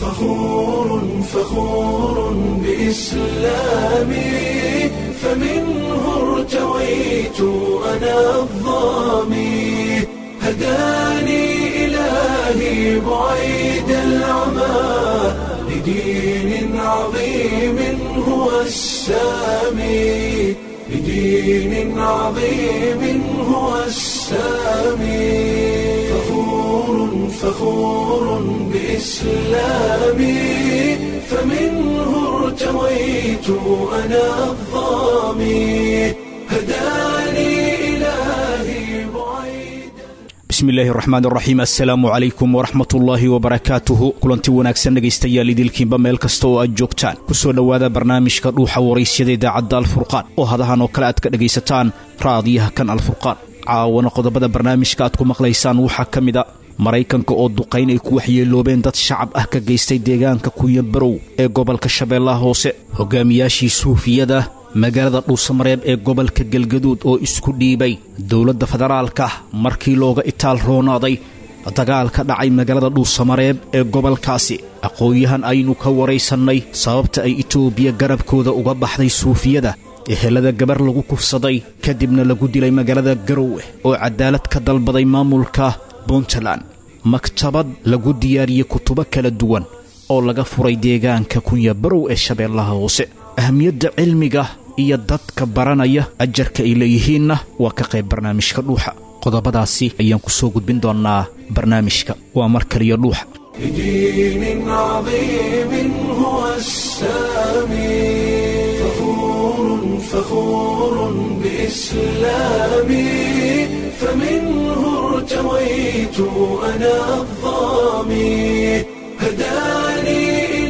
فخور فخور بإسلامي فمنه ارتويت أنا الظامي هداني إلهي بعيد العمى لدين عظيم هو السامي لدين عظيم هو السامي فخور فخور بإسلامي فمنه ارتويت أنا الظامي هداني إلهي بعيد bismillaahi raxmaan raxiim assalaamu calaykum waraxmat ullaahi wabarakaatuhu kulanti wanaagsan dhegaystayaal idilkiinba meel kasta oo aad joogtaan kusoo dhowaada barnaamijka dhuuxa waraysyada idaacadda alfurqaan oo hadahan oo kale aad ka dhegaysataan raadiyaha kan alfurqaan caawana qodobada barnaamijka aad ku maqlaysaan waxaa ka mid a maraykanka oo duqayn ay ku waxyeeloobeen dad shacab ah ka geystay deegaanka kunyabarow ee gobolka shabeellaha hoose hogaamiyaashii suufiyada magaalada dhuusamareeb ee gobolka galgaduud oo isku dhiibay dowladda federaalka markii looga itaal roonaaday dagaal ka dhacay magaalada dhuusamareeb ee gobolkaasi aqoon-yahan aynu ka waraysannay sababta ay itoobiya garabkooda uga baxday suufiyada ehelada gabar lagu kufsaday kadibna lagu dilay magaalada garowe oo cadaalad ka dalbaday maamulka puntland maktabad lagu diyaariyey kutubo kala duwan oo laga furay deegaanka kunyabarow ee shabeellaha hoose ahamiyadda cilmiga iyo dadka baranaya ajarka ay leeyihiinna waa ka qayb barnaamijka dhuuxa qodobadaasi ayaan ku soo gudbin doonnaa barnaamijka waa mar kaliya dhuuxa لدين عظيم هو السامي فخور فخور بإسلامي فمنه ارتويت أنا الظامي هداني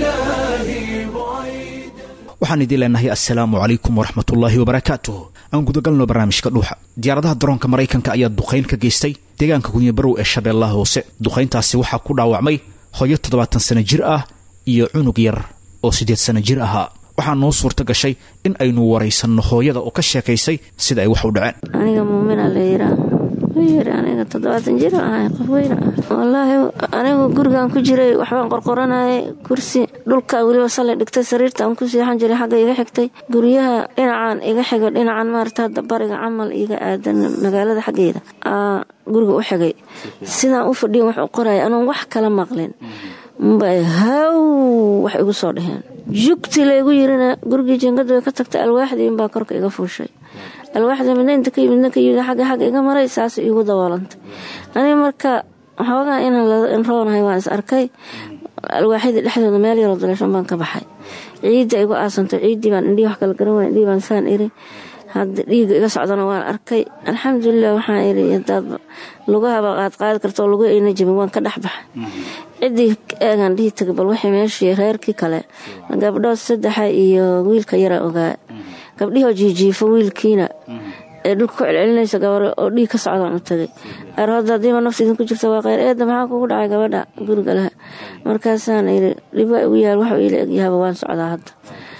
إلهي بعيد waxaan idiin leenahay assalaamu calaykum waraxmatullaahi wabarakaatuh aan gudagalno barnaamijka dhuuxa diyaaradaha daroonka maraykanka ayaa duqayn ka geystay deegaanka kunyabarow ee shabeellaha hoose duqayntaasi waxaa ku dhaawacmay hooyo toddobaatan sana jir ah iyo cunug yar oo siddeed sana jir ahaa waxaa noo suurta gashay in aynu waraysanno hooyada oo ka sheekaysay sida ay wax u dhaceen aniga muumina la yiraa yiri aniga toddobaatan jir ahay qof weyn ah wallaahi anigu gurigan ku jiray waxbaan qorqoranayay kursi dhulka weliba sallay dhigtay sariirta aan ku seexan jiray xagga iga xigtay guryaha dhinacaan iga xigo dhinacan maarata hadda bariga camal iga aadan magaalada xaggeeda aa guriga u xigay sidaan u fadhiyan wax u qoraya anoon wax kala maqlin mbay haw wax igu soo dhaheen jugti laygu yirina gurigii jingadu way ka tagtay alwaaxdii inbaa korka iga fuushay alwaaxda midna inta ka midna ka yimid xagga xagga iga maray saas iigu daboolantay aniga marka xoogaa inaan roonahay waan is arkay alwaaxyadii dhexdooda meel yaroo daleeshan baan ka baxay ciidda igu aasantay ciiddii baan indhihii wax kala garan waaya indhihii baan saan iri hadda dhiiga iga socdana waan arkay alxamdulilah waxaan iri hadaad lugahaba qaad qaadi karto lugu ayna jabin waan ka dhex baxay ciddii eegaan dhihi tagay bal waxay meeshii reerkii kale gabdhood saddexa iyo wiilka yara ogaa gabdhihoo jiijiifo wiilkiina ee dhulka ku celcelinaysa gabar oo dhiig ka socdaan u tagay aroodda haddiiba nafta idinku jirta waa kheyr eedda maxaa kugu dhacay gabadha guriga leh markaasaan iri dhib waa igu yaal waxuu iila egyahaba waan socdaa hadda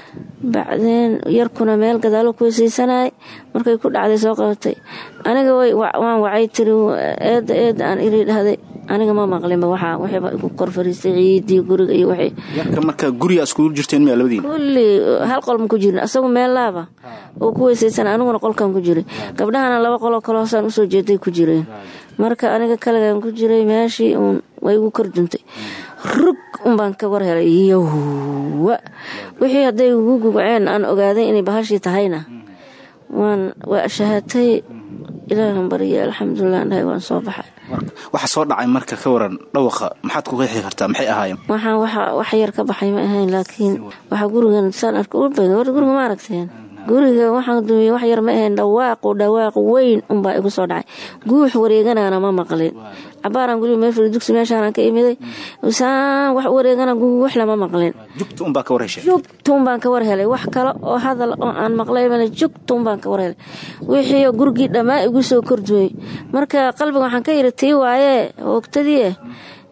bacdeen yarkuna meel gadaalo ku weysiisanayay markay ku dhacday soo qabatay aniga waan wacay tiri eedda eedda aan iri dhahday aniga ma maqlinba waxaa wixiiba igu kor fariistay ciidii guriga iyo wixii yarka marka guriga iskugu jirteen miyaa labadiina kulli hal qol ma ku jirin asagu meel laaba oo ku weysaysan aniguna qolkan ku jiray gabdhahana laba qoloo kale hoosaan usoo jeeday ku jireen marka aniga kaligan ku jiray meeshii uun way igu kor duntay rug unbaan ka war helay yowa wixii hadday ugu gugaceen aan ogaaday inay bahashii tahayna waan waa shahaatay ilaahan barya alxamdulilah dhahay waan soo baxay waxa soo dhacay marka ka waran dhawaqa maxaad ku qeexi kartaa maxay ahaayeen waxaan waxa wax yar ka baxay ma ahayn laakiin waxa gurigan saan arka u bada war guriga ma aragteen guriga waxaan dumiye wax yar ma ahayn dhawaaqu dhawaaq weyn unbaa igu soo dhacay guux wareeganaana ma maqlin cabaaraan guriga meel fadhi dugsi meeshaanaan ka imiday saan wax wareegana guux lama maqlin jugta unbaa ka war heshay jugtuun baan ka war helay wax kale oo hadal oo aan maqlay male jugtuun baan ka war helay wixii gurigii dhammaa igu soo kordumay marka qalbiga waxaan ka yiri tii waaye hoogtadii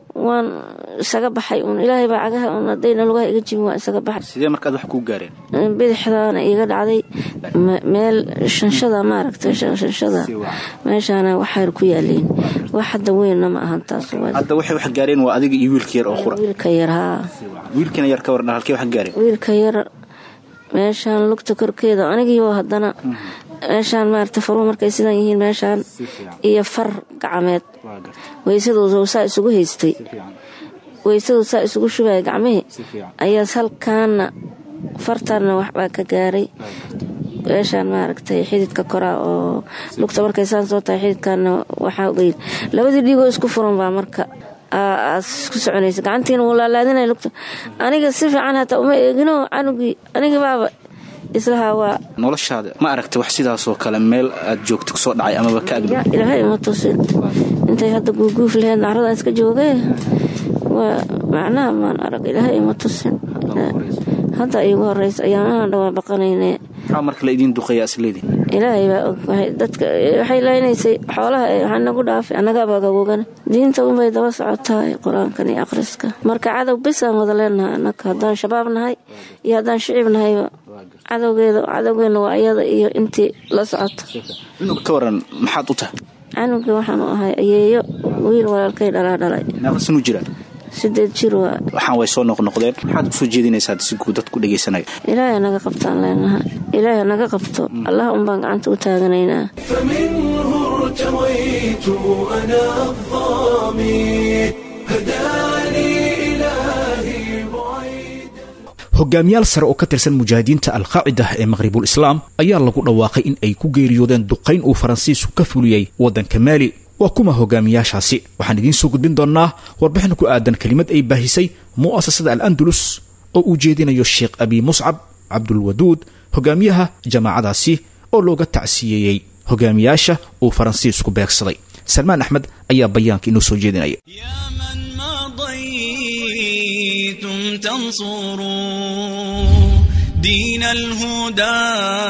waan isaga baxay uun ilaahay baa cagaha uun haddayna lugaha iga jibin waan isaga baxay sidee markaad wax kuu gaareen bidixdaana iga dhacday meel shanshada maaragtay shanshada meeshaana waxayr ku yaaliin wax hadda weynna ma ahan taas hadda waxay wax gaareen waa adiga iyo wiilka yar oo qura wiilka yar haa wiilkana yar ka warna halkee wax gaareen wiilka yar meeshaan lugta korkeeda anigiioo haddana meeshaan maarata faruhu markay sidaan yihiin meeshaan iyo far gacmeed weysadooda saa isugu haystay weysadoo saa isugu shubaya gacmihii ayaas halkaana fartaanna waxbaa ka gaaray meeshaan maaragtay xididka koraa oo lugta markay saan soo tahay xididkaana waxaa ogeyd labadii dhiigoo isku furan baa marka ku soconaysa gacantiina wuu laalaadinaya lugta aniga si fiican hataa uma eegino canugii aniga baaba islahaa waa noloshaada ma aragtay wax sidaasoo kale meel aad joogto kusoo dhacay amaba ka agdhow ilaahay ima tusin intay hadda guuguuf laheyd nacradaan iska joogee waa macnaha maan arag ilaahay ima tusin hadda iigu horeysa ayaamahan dhawaa baqanayne maxaa marka la idiin duqeeyaa isleedii ilaahay baa og dadka waxay leynaysay xoolaha waxaa nagu dhaafay annagaabaa gawogan diinta unbay daba socotaa qur-aankan iyo akhriska marka cadow bisaan wada leenahay annaga haddaan shabaab nahay iyo haddaan shicib nahayba cadowgeeda cadowgeena waa iyada iyo intii la socoto cunug ka waran maxaad u tahay canugii waxaanu ahay ayeeyo wiil walaalkay dhalaa dhalay naaqasinu jiraan sideed jir waa waxaan way soo noqnoqdeen maxaad kusoo jeedinaysaa si guud dad ku dhegaysanaya ilaahay naga qabtaan leenaha ilaahay naga qabto allah unbaan gacanta u taaganaynaa فمنه ارتويت أنا الظامي هداني إلهي بعيد hogaamiyaal sare oo ka tirsan mujaahidiinta alqaacida ee maqhribul islaam ayaa lagu dhawaaqay in ay ku geeriyoodeen duqayn uu faransiisku ka fuliyey waddanka maali waa kuma hogaamiyaashaasi waxaan idiin soo gudbin doonnaa warbixin ku aadan kelimad ay baahisay mu'asasada al andalus oo uu jeedinayo sheekh abi muscab cabdulwaduud hogaamiyaha jamaacadaasi oo looga tacsiyeeyey hogaamiyaasha uu faransiisku beegsaday salmaan axmed ayaa bayaanka inoo soo jeedinaya يا من مضيتم تنصروا دين الهدى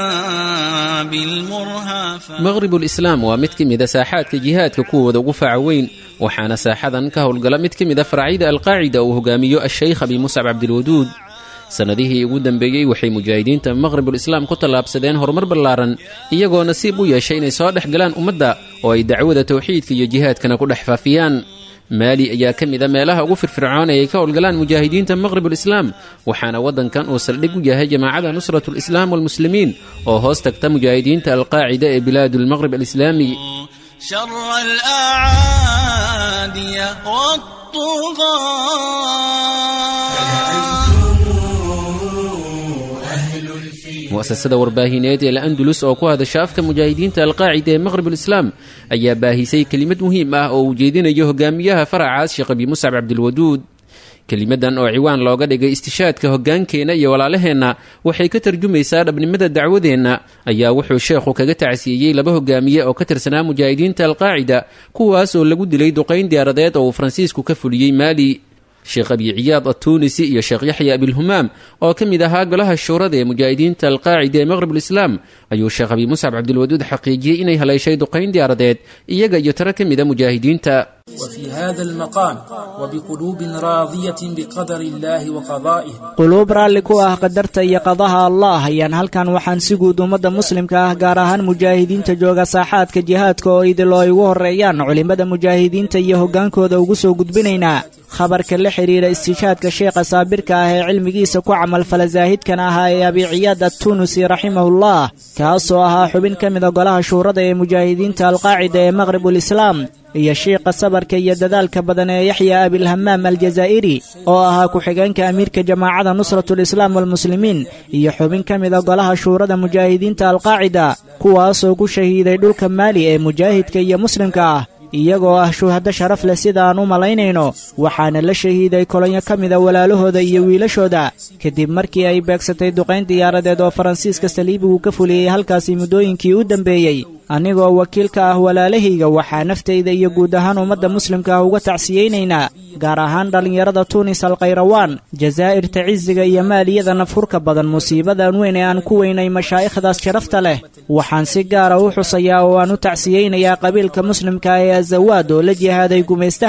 بالمرهى maqribul islaam waa mid ka mida saaxaadka jihaadka kuwooda ugu faca weyn waxaana saaxadan ka howlgala mid ka mida faracyada alqaacida uu hogaamiyo ashaykh abi muscab cabdilwaduud sannadihii ugu dambeeyey waxay mujaahidiinta maqribul islaam ku tallaabsadeen horumar ballaaran iyagoo nasiib u yeeshay inay soo dhex galaan ummadda oo ay dacwada tawxiidka iyo jihaadkana ku dhex faafiyaan maali ayaa ka mid a meelaha ugu firfircoon ee ay ka howlgalaan mujaahidiinta maqribul islaam waxaana waddankan uu saldhig u yahay jamaacada nusratu lislaam walmuslimiin oo hoos tagta mujaahidiinta alqaacida ee bilaadulmaqrib alislaami شر الأعادي والطغاة mu'asasada warbaahineed ee la-andulus oo ku hadasha afka mujaahidiinta alqaacida ee maqribul islaam ayaa baahisay kelimad muhiim ah oo uu jeedinayo hogaamiyaha faracaas sheekh abi muscab cabdilwaduud kelimadan oo ciwaan looga dhigay istishaadka hoggaankeenna iyo walaalaheenna waxay ka tarjumaysaa dhabnimada dacwadeenna ayaa wuxuu sheekhu kaga tacsiiyey laba hogaamiye oo ka tirsanaa mujaahidiinta alqaacida kuwaas oo lagu dilay duqayn diyaaradeed oo uu faransiisku ka fuliyey maali sheekh abi ciyaad attuunisi iyo sheekh yaxya abilhumaam oo ka mid ahaa golaha shuurada ee mujaahidiinta alqaacida ee maqribul islaam ayuu sheekh abi muscab cabdilwaduud xaqiijiyey inay haleeshay duqayn diyaaradeed iyaga iyo tiro ka mida mujaahidiinta وفي هذا المقام وبقلوب راضية بقدر الله وقضائه quluub raalli ku ah qadarta iyo qadaha allah ayaan halkan waxaan si guud ummadda muslimka ah gaar ahaan mujaahidiinta jooga saaxaadka jihaadka oo idil oo ay ugu horreeyaan culimmada mujaahidiinta iyo hoggaankooda ugu soo gudbinaynaa khabarka la xidhiidha istiishaadka sheekha saabirka ah ee cilmigiisa ku camalfala saahidkan ahaa ee abiciyaad attunusi raximahullah kaasoo ahaa xubin ka mida golaha shuurada ee mujaahidiinta alqaacida ee maqribul islaam iyo shiiqa sabarka iyo dadaalka badan ee yaxya abilhamaam aljazaa'iri oo ahaa ku-xigeenka amiirka jamaacada nusratulislaam walmuslimiin iyo xubin ka mida golaha shuurada mujaahidiinta alqaacida kuwaasoo ku shahiiday dhulka maali ee mujaahidka iyo muslimka ah iyagoo ah shuhado sharaf leh sida aan u malaynayno waxaana la shahiiday kolonyo ka mida walaalahooda iyo wiilashooda kadib markii ay beegsatay duqayn diyaaradeed oo faransiiska saliibigu ka fuliyey halkaasi muddooyinkii u dambeeyey anigoo wakiil ka ah walaalahayga waxaa naftayda iyo guud ahaan ummadda muslimka ah uga tacsiyeynaynaa gaar ahaan dhallinyarada tuunis alkhayrawaan jazaa'irta cisiga iyo maaliyada nafhurka badan musiibadan weyn ee aan ku weynay mashaa'ikhdaas sharafta leh waxaan si gaara u xusayaa oo aan u tacsiyeynayaa qabiilka muslimka ee azawaad oo la jihaaday gumaystaha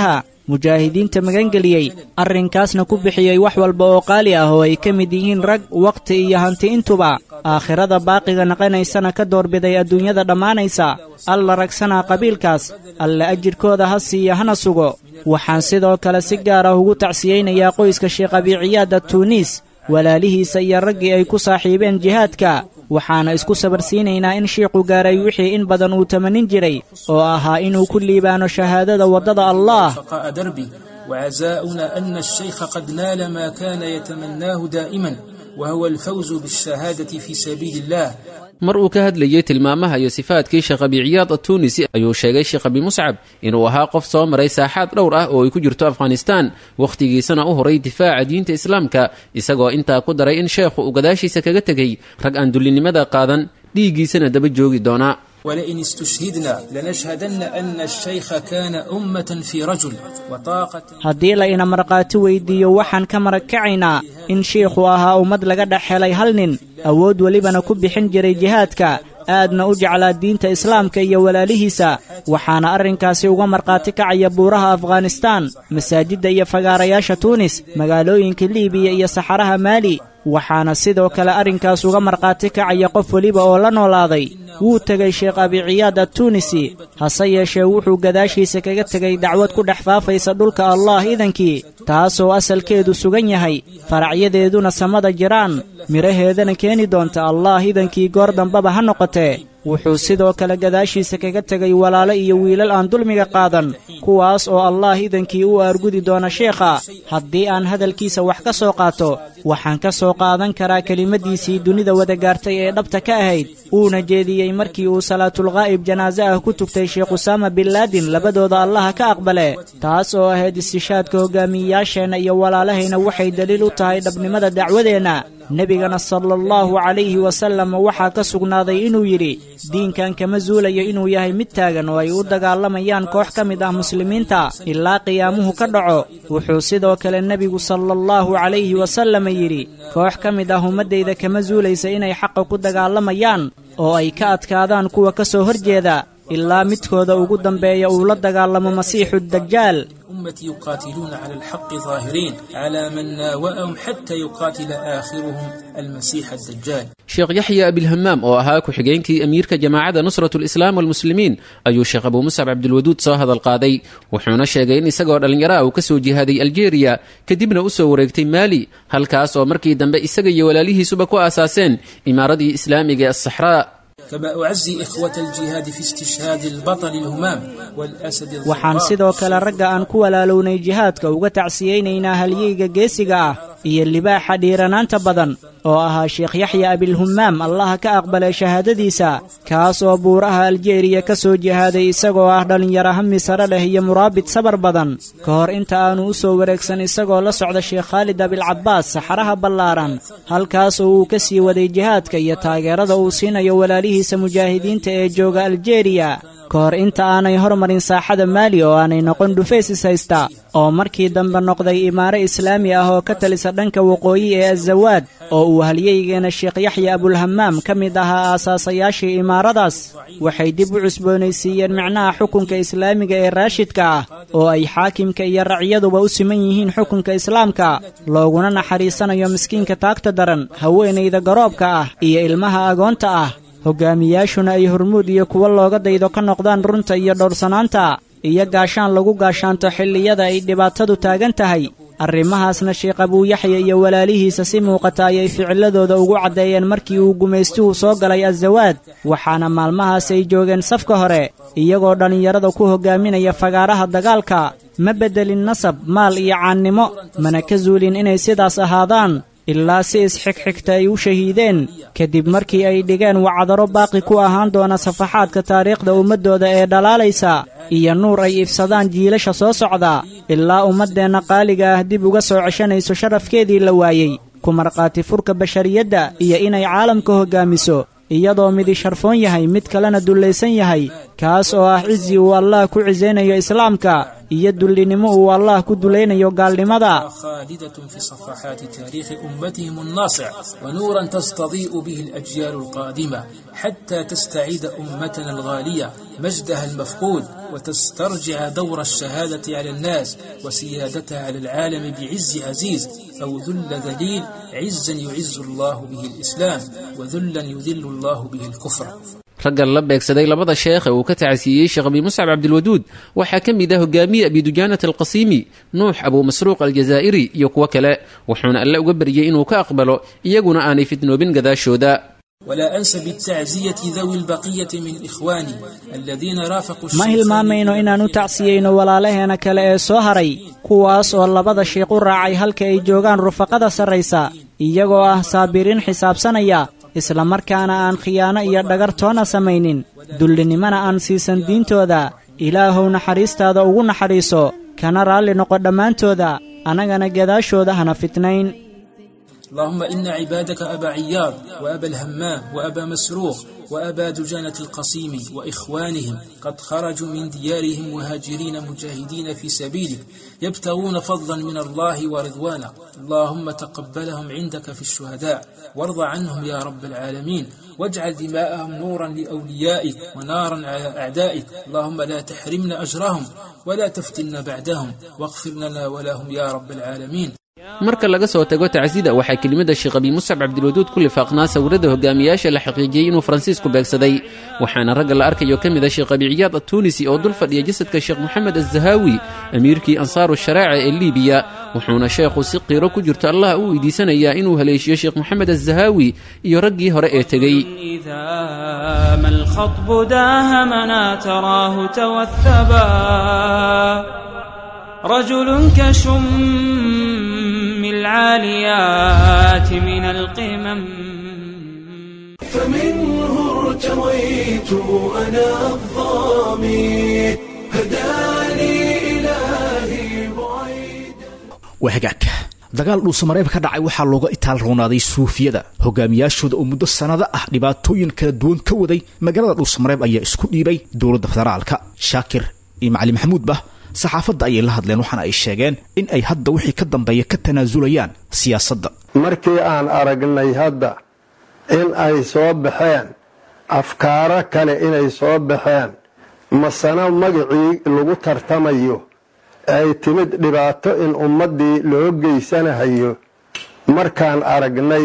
mujaahidiinta magangeliyey arrinkaasna ku bixiyey wax walba oo qaali ah oo ay ka mid yihiin rag wakhti iyo hanti intuba aakhirada baaqiga naqanaysana ka doorbiday adduunyada dhammaanaysa alla ragsanaa qabiilkaas alla ajirkooda ha siiya hana sugo waxaan sidoo kale si gaar ah ugu tacsiyeynayaa qoyska sheekh abiiciyaada tuuniis walaalihiisa iyo raggii ay ku saaxiibeen jihaadka waxaana isku sabarsiinaynaa in shiikhu gaaray wixii in badan uu tamanin jiray oo ahaa inuu ku liibaano shahaadada waddada allah بقاء دربي وعزاؤنا أن الشيخ قد نال ما كان يتمناه دائما وهو الفوز بالشهادة في سبيل الله mar uu ka hadlayey tilmaamaha iyo sifaadkii sheekh abi ciyaad atunisi ayuu sheegay sheekh abi muscab inuu ahaa qof soo maray saaxaad dhowr ah oo ay ku jirto afghanistaan wakhtigiisana u horay difaaca diinta islaamka isagoo intaa ku daray in sheekhu uu gadaashiisa kaga tegey rag aan dullinimada qaadan dhiiggiisana daba joogi doonaa ولئن استشهدنا لنشهدن أن الشيخ كان أمة في رجل وطاقة haddii la ina markhaati weydiiyo waxaan ka marag kacaynaa in shiikhu ahaa ummad laga dhex helay hal nin awood welibana ku bixin jiray jihaadka aadna u jeclaa diinta islaamka iyo walaalihiisa waxaana arrinkaasi uga markhaati kacaya buuraha afghanistaan masaajidda iyo fagaarayaasha tuunis magaalooyinka liibiya iyo saxaraha maali waxaana sidoo kale arrinkaas uga markhaati kacaya qof weliba oo la noolaaday wuu tegay sheekh abiciyaad attuunisi hase yeeshee wuxuu gadaashiisa kaga tegay dacwad ku dhex faafaysa dhulka allah idankii taasoo asalkeedu sugan yahay faracyadeeduna samada jiraan midhaheedana keeni doonta allah idankii goor dambaba ha noqotee wuxuu sidoo kale gadaashiisa kaga tegay walaalo iyo wiilal aan dulmiga qaadan kuwaas oo allah idankii u aargudi doona sheekha haddii aan hadalkiisa wax ka soo qaato waxaan ka soo qaadan karaa kelimadiisii dunida wada gaartay ee dhabta ka ahayd uuna jeediyey markii uu salaatulqaa'ib janaaso ah ku tugtay sheekh usaama bin laadin labadooda allaha ka aqbale taas oo ahayd istishaadka hogaamiyeyaasheenna iyo walaalahayna waxay daliil u tahay dhabnimada dacwadeenna nebigana sala allahu calayhi wasallam waxaa ka sugnaaday inuu yidhi diinkan kama zuulayo inuu yahay mid taagan oo ay u dagaalamayaan koox ka mid ah muslimiinta ilaa qiyaamuhu ka dhaco wuxuu sidoo kale nebigu sala allahu calayhi wasallam yidhi koox ka mid ah ummaddayda kama zuulaysa inay xaqa ku dagaalamayaan oo ay ka adkaadaan kuwa ka soo horjeeda ilaa midkooda ugu dambeeya uu la dagaalamo masiixu dajaal أمتي يقاتلون على الحق ظاهرين على من ناوأهم حتى يقاتل آخرهم المسيح الدجال sheekh yaxya abilhamaam oo ahaa ku-xigeenkii amiirka jamaacadda nusrat lislaam walmuslimiin ayuu sheekh abuu muscab cabdilwaduud soo hadal qaaday wuxuuna sheegay in isagoo dhallinyaro ah uu ka soo jihaaday aljeeriya kadibna u soo wareegtay maali halkaas oo markii dambe isaga iyo walaalihiisuba ku aasaaseen imaaradii islaamiga ee asaxraa كما أعزي إخوة الجهاد في استشهاد البطل الهمام والأسد waxaan الظباء sidoo kale ragga aan ku walaalownay jihaadka uga tacsiyeynaynaa halyeyga geesiga ah iyo libaaxa dhiiranaanta badan oo ahaa sheekh yaxya abilhumaam allaha ka aqbalay shahaadadiisa kaas oo buuraha aljeeriya ka soo jihaaday isagoo ah dhallinyaro hami sare leh iyo muraabid sabar badan ka hor inta aanu u soo wareegsan isagoo la socda sheekh khaalid abilcabaas saxaraha ballaaran halkaas oo uu ka sii waday jihaadka iyo taageerada uu siinayo walaalihiisa mujaahidiinta ee jooga aljeeriya ka hor inta aanay hormarin saaxada maali oo aanay noqon dhufaysis haysta oo markii dambe noqday imaaro islaami ah oo ka talisa dhanka waqooyi ee azawaad oo uu halyeygeena sheekh yaxya abulhamaam ka mid ahaa aasaasayaashii imaaradaas waxay dib u cusboonaysiiyeen micnaha xukunka islaamiga ee raashidka ah oo ay xaakimka iyo racyaduba u siman yihiin xukunka islaamka looguna naxariisanayo miskiinka taagta daran haweenayda garoobka ah iyo ilmaha agoonta ah hogaamiyaashuna ay hormuud iyo kuwo looga daydo ka noqdaan runta iyo dhowrsanaanta iyo gaashaan lagu gaashaanto xilliyada ay dhibaatadu taagan tahay arrimahaasna sheekh abuuyaxya iyo walaalihiisa si muuqata ayay ficiladooda ugu caddeeyeen markii uu gumaystuhu soo galay azawaad waxaana maalmahaas ay joogeen safka hore iyagoo dhallinyarada ku hogaaminaya fagaaraha dagaalka ma beddelin nasab maal iyo caannimo mana ka zuulin inay sidaas ahaadaan ilaa si isxigxigta ay u shahiideen kadib markii ay dhigeen wacdaro baaqi ku ahaan doona safaxaadka taariikhda ummaddooda ee dhalaalaysa iyo nuur ay ifsadaan jiilasha soo socda ilaa ummaddeenna qaaliga ah dib uga soo ceshanayso sharafkeedii la waayey ku markhaati furka bashariyadda iyo inay caalamka hoggaamiso iyadoo midi sharfoon yahay mid kalena dullaysan yahay kaas oo ah cizi uu allah ku cisaynayo islaamka iyo dullinimo uu allah ku dulaynayo gaalnimada خالدة في صفحات تاريخ أمتهم الناصع ونورا تستضيء به الأجيال القادمة حتى تستعيد أمتنا الغالية مجدها المفقود وتسترجع دور الشهادة على الناس وسيادتها على العالم بعز عزيز أو ذل ذليل عزا يعز الله به الإسلام وذلا يذل الله به الكفر raggan la beegsaday labada sheekh ee uu ka tacasiiyey sheekh abi muscab cabdilwaduud waxaa ka mid ah hogaamiye abidujaanat alqasiimi nuux abuu masruuq aljazaa'iri iyo kuwo kale wuxuuna alle uga baryey inuu ka aqbalo iyaguna aanay fitnoobin gadaashooda ولا أنس بالتعزية ذوي البقية من إخواني الذين رافقوا ma hilmaamayno inaan u tacsiyeyno walaalaheena kale ee soo haray kuwaas oo labada shiiq u raacay halka ay joogaan rufaqada sarraysa iyagoo ah saabiriin xisaabsanaya islamarkaana aan khiyaano iyo dhagar toona samaynin dullinimana aan siisan diintooda ilaahow naxariistaada ugu naxariiso kana raalli noqo dhammaantooda annagana gadaashooda hana fitnayn اللهم إن عبادك أبا عياض وأبا الهمام وأبا مسروق وأبا دجانة القصيم وإخوانهم قد خرجوا من ديارهم مهاجرين مجاهدين في سبيلك يبتغون فضلا من الله ورضوانا اللهم تقبلهم عندك في الشهداء وارض عنهم يا رب العالمين واجعل دماءهم نورا لأوليائك ونارا على أعدائك اللهم لا تحرمنا أجرهم ولا تفتنا بعدهم واغفر لنا ولهم يا رب العالمين marka laga soo tago tacsida waxaa kelimada sheekh abi muscab cabdilwaduud ku lifaaqnaa sawirada hogaamiyaasha la xaqiijiyey inuu faransiisku beegsaday waxaana ragga la arkayo ka mid a sheekh abi ciyaad attuunisi oo dul fadhiya jasadka sheekh moxamed azahaawi amiirkii ansaaru sharaaca ee liibiya wuxuuna sheekhu si qiiro ku jirto allah u weydiisanayaa inuu haleeshiyo sheekh moxamed azahaawi iyo raggii hore ee tegey إذا ما الخطب داهمنا تراه توثبا رجل كشم العاليات من القمم فمنه ارتويت أنا الظامي هداني إلهي بعيد waa hagaag dagaal dhuusamareeb ka dhacay waxaa looga itaal roonaaday suufiyada hogaamiyaashooda oo muddo sannado ah dhibaatooyin kala duwan ka waday magaalada dhuusamareeb ayaa isku dhiibay dowladda federaalka shaakir iyo macali maxamuudba saxaafadda ayay la hadleen waxaana ay sheegeen in ay hadda wixii ka dambeeya ka tanaasulayaan siyaasadda markii aan aragnay hadda in ay soo baxeen afkaaro kale inay soo baxeen masana magacii lagu tartamayo ay timid dhibaato in ummaddii loo geysanahayo markaan aragnay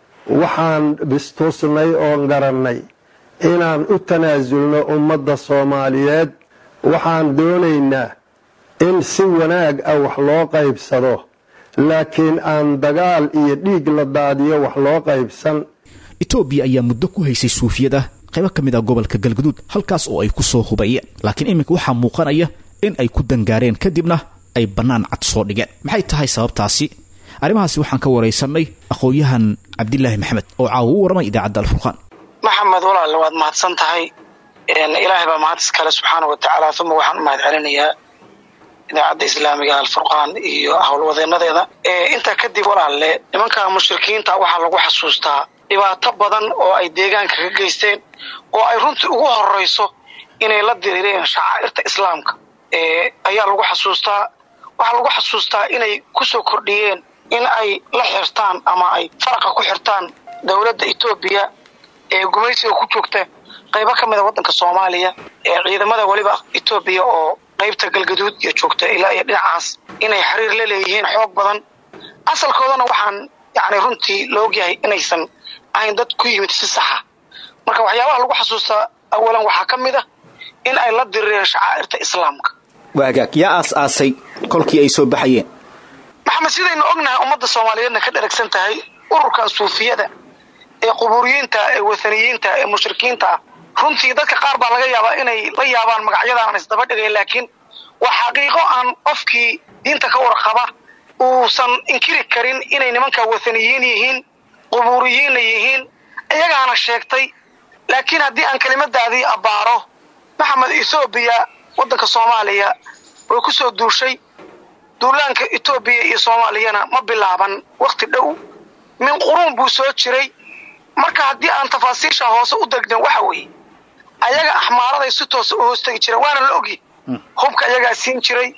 waxaan bistusnay oon garannay inaan u tanaasulno ummadda soomaaliyeed waxaan doonaynaa in si wanaag ah wax loo qaybsado laakiin aan dagaal iyo dhiig la daadiyo wax loo qaybsan etoobiya ayaa muddo ku haysay suufiyada qaybo ka mid ah gobolka galguduud halkaas oo ay ku soo hubayeen laakiin iminka waxaa muuqanaya in ay ku dangaareen kadibna ay bannaan cad soo dhigeen maxay tahay sababtaasi arrimahaasi waxaan ka waraysanay aqoon-yahan cabdilaahi maxamed oo caawa u warramay idaacadda alfurqaan maxamed walaal waad mahadsan tahay ilaahay baa mahad iskale subxaana wa tacaala uma waxaan u mahad celinayaa idaacadda islaamiga alfurqaan iyo howlwadeenadeeda intaa kadib walaalle nimanka mushrikiinta waxaa lagu xasuustaa dhibaato badan oo ay deegaanka ka geysteen oo ay runtii ugu horeyso inay la diriireen shacaa'irta islaamka ayaa lagu xasuustaa waxaa lagu xasuustaa inay kusoo kordhiyeen in ay la xirtaan ama ay faraqa ku xirtaan dowladda etoobiya ee gumaysiga ku joogta qaybo ka mida waddanka soomaaliya ee ciidamada weliba etoobiya oo qaybta galgaduud iyo joogta ilaa iyo dhinacaas inay xiriir la leeyihiin xoog badan asalkoodana waxaan yani runtii la ogyahay inaysan ahayn dad ku yimid si saxa marka waxyaabaha lagu xasuustaa awalan waxaa ka mid ah in ay la dirireen shacaa'irta islaamka waagaag yaa aas-aasay kolkii ay soo baxayeen maxamed sidaynu ognahay ummadda soomaaliyeedna ka dheragsan tahay ururkan suufiyada ee qubuuriyiinta ee wathaniyiinta ee mushrikiinta ah runtii dadka qaar baa laga yaabaa inay la yaabaan magacyada aan isdaba dhigayn laakiin waa xaqiiqo aan qofkii diinta ka warqaba uusan inkiri karin inay nimanka wathaniyiin yihiin qubuuriyiinna yihiin iyagaana sheegtay laakiin haddii aan kelimadaadii abbaaro maxamed ethoobiya waddanka soomaaliya way ku soo duushay duulaanka etoobiya iyo soomaaliyana ma bilaaban wakhti dhow min quruun buu soo jiray marka haddii aan tafaasiisha hoose u degnan waxa weeye ayaga axmaaraday si toosa u hoostegi jireen waana la ogyi hubka ayagaa siin jiray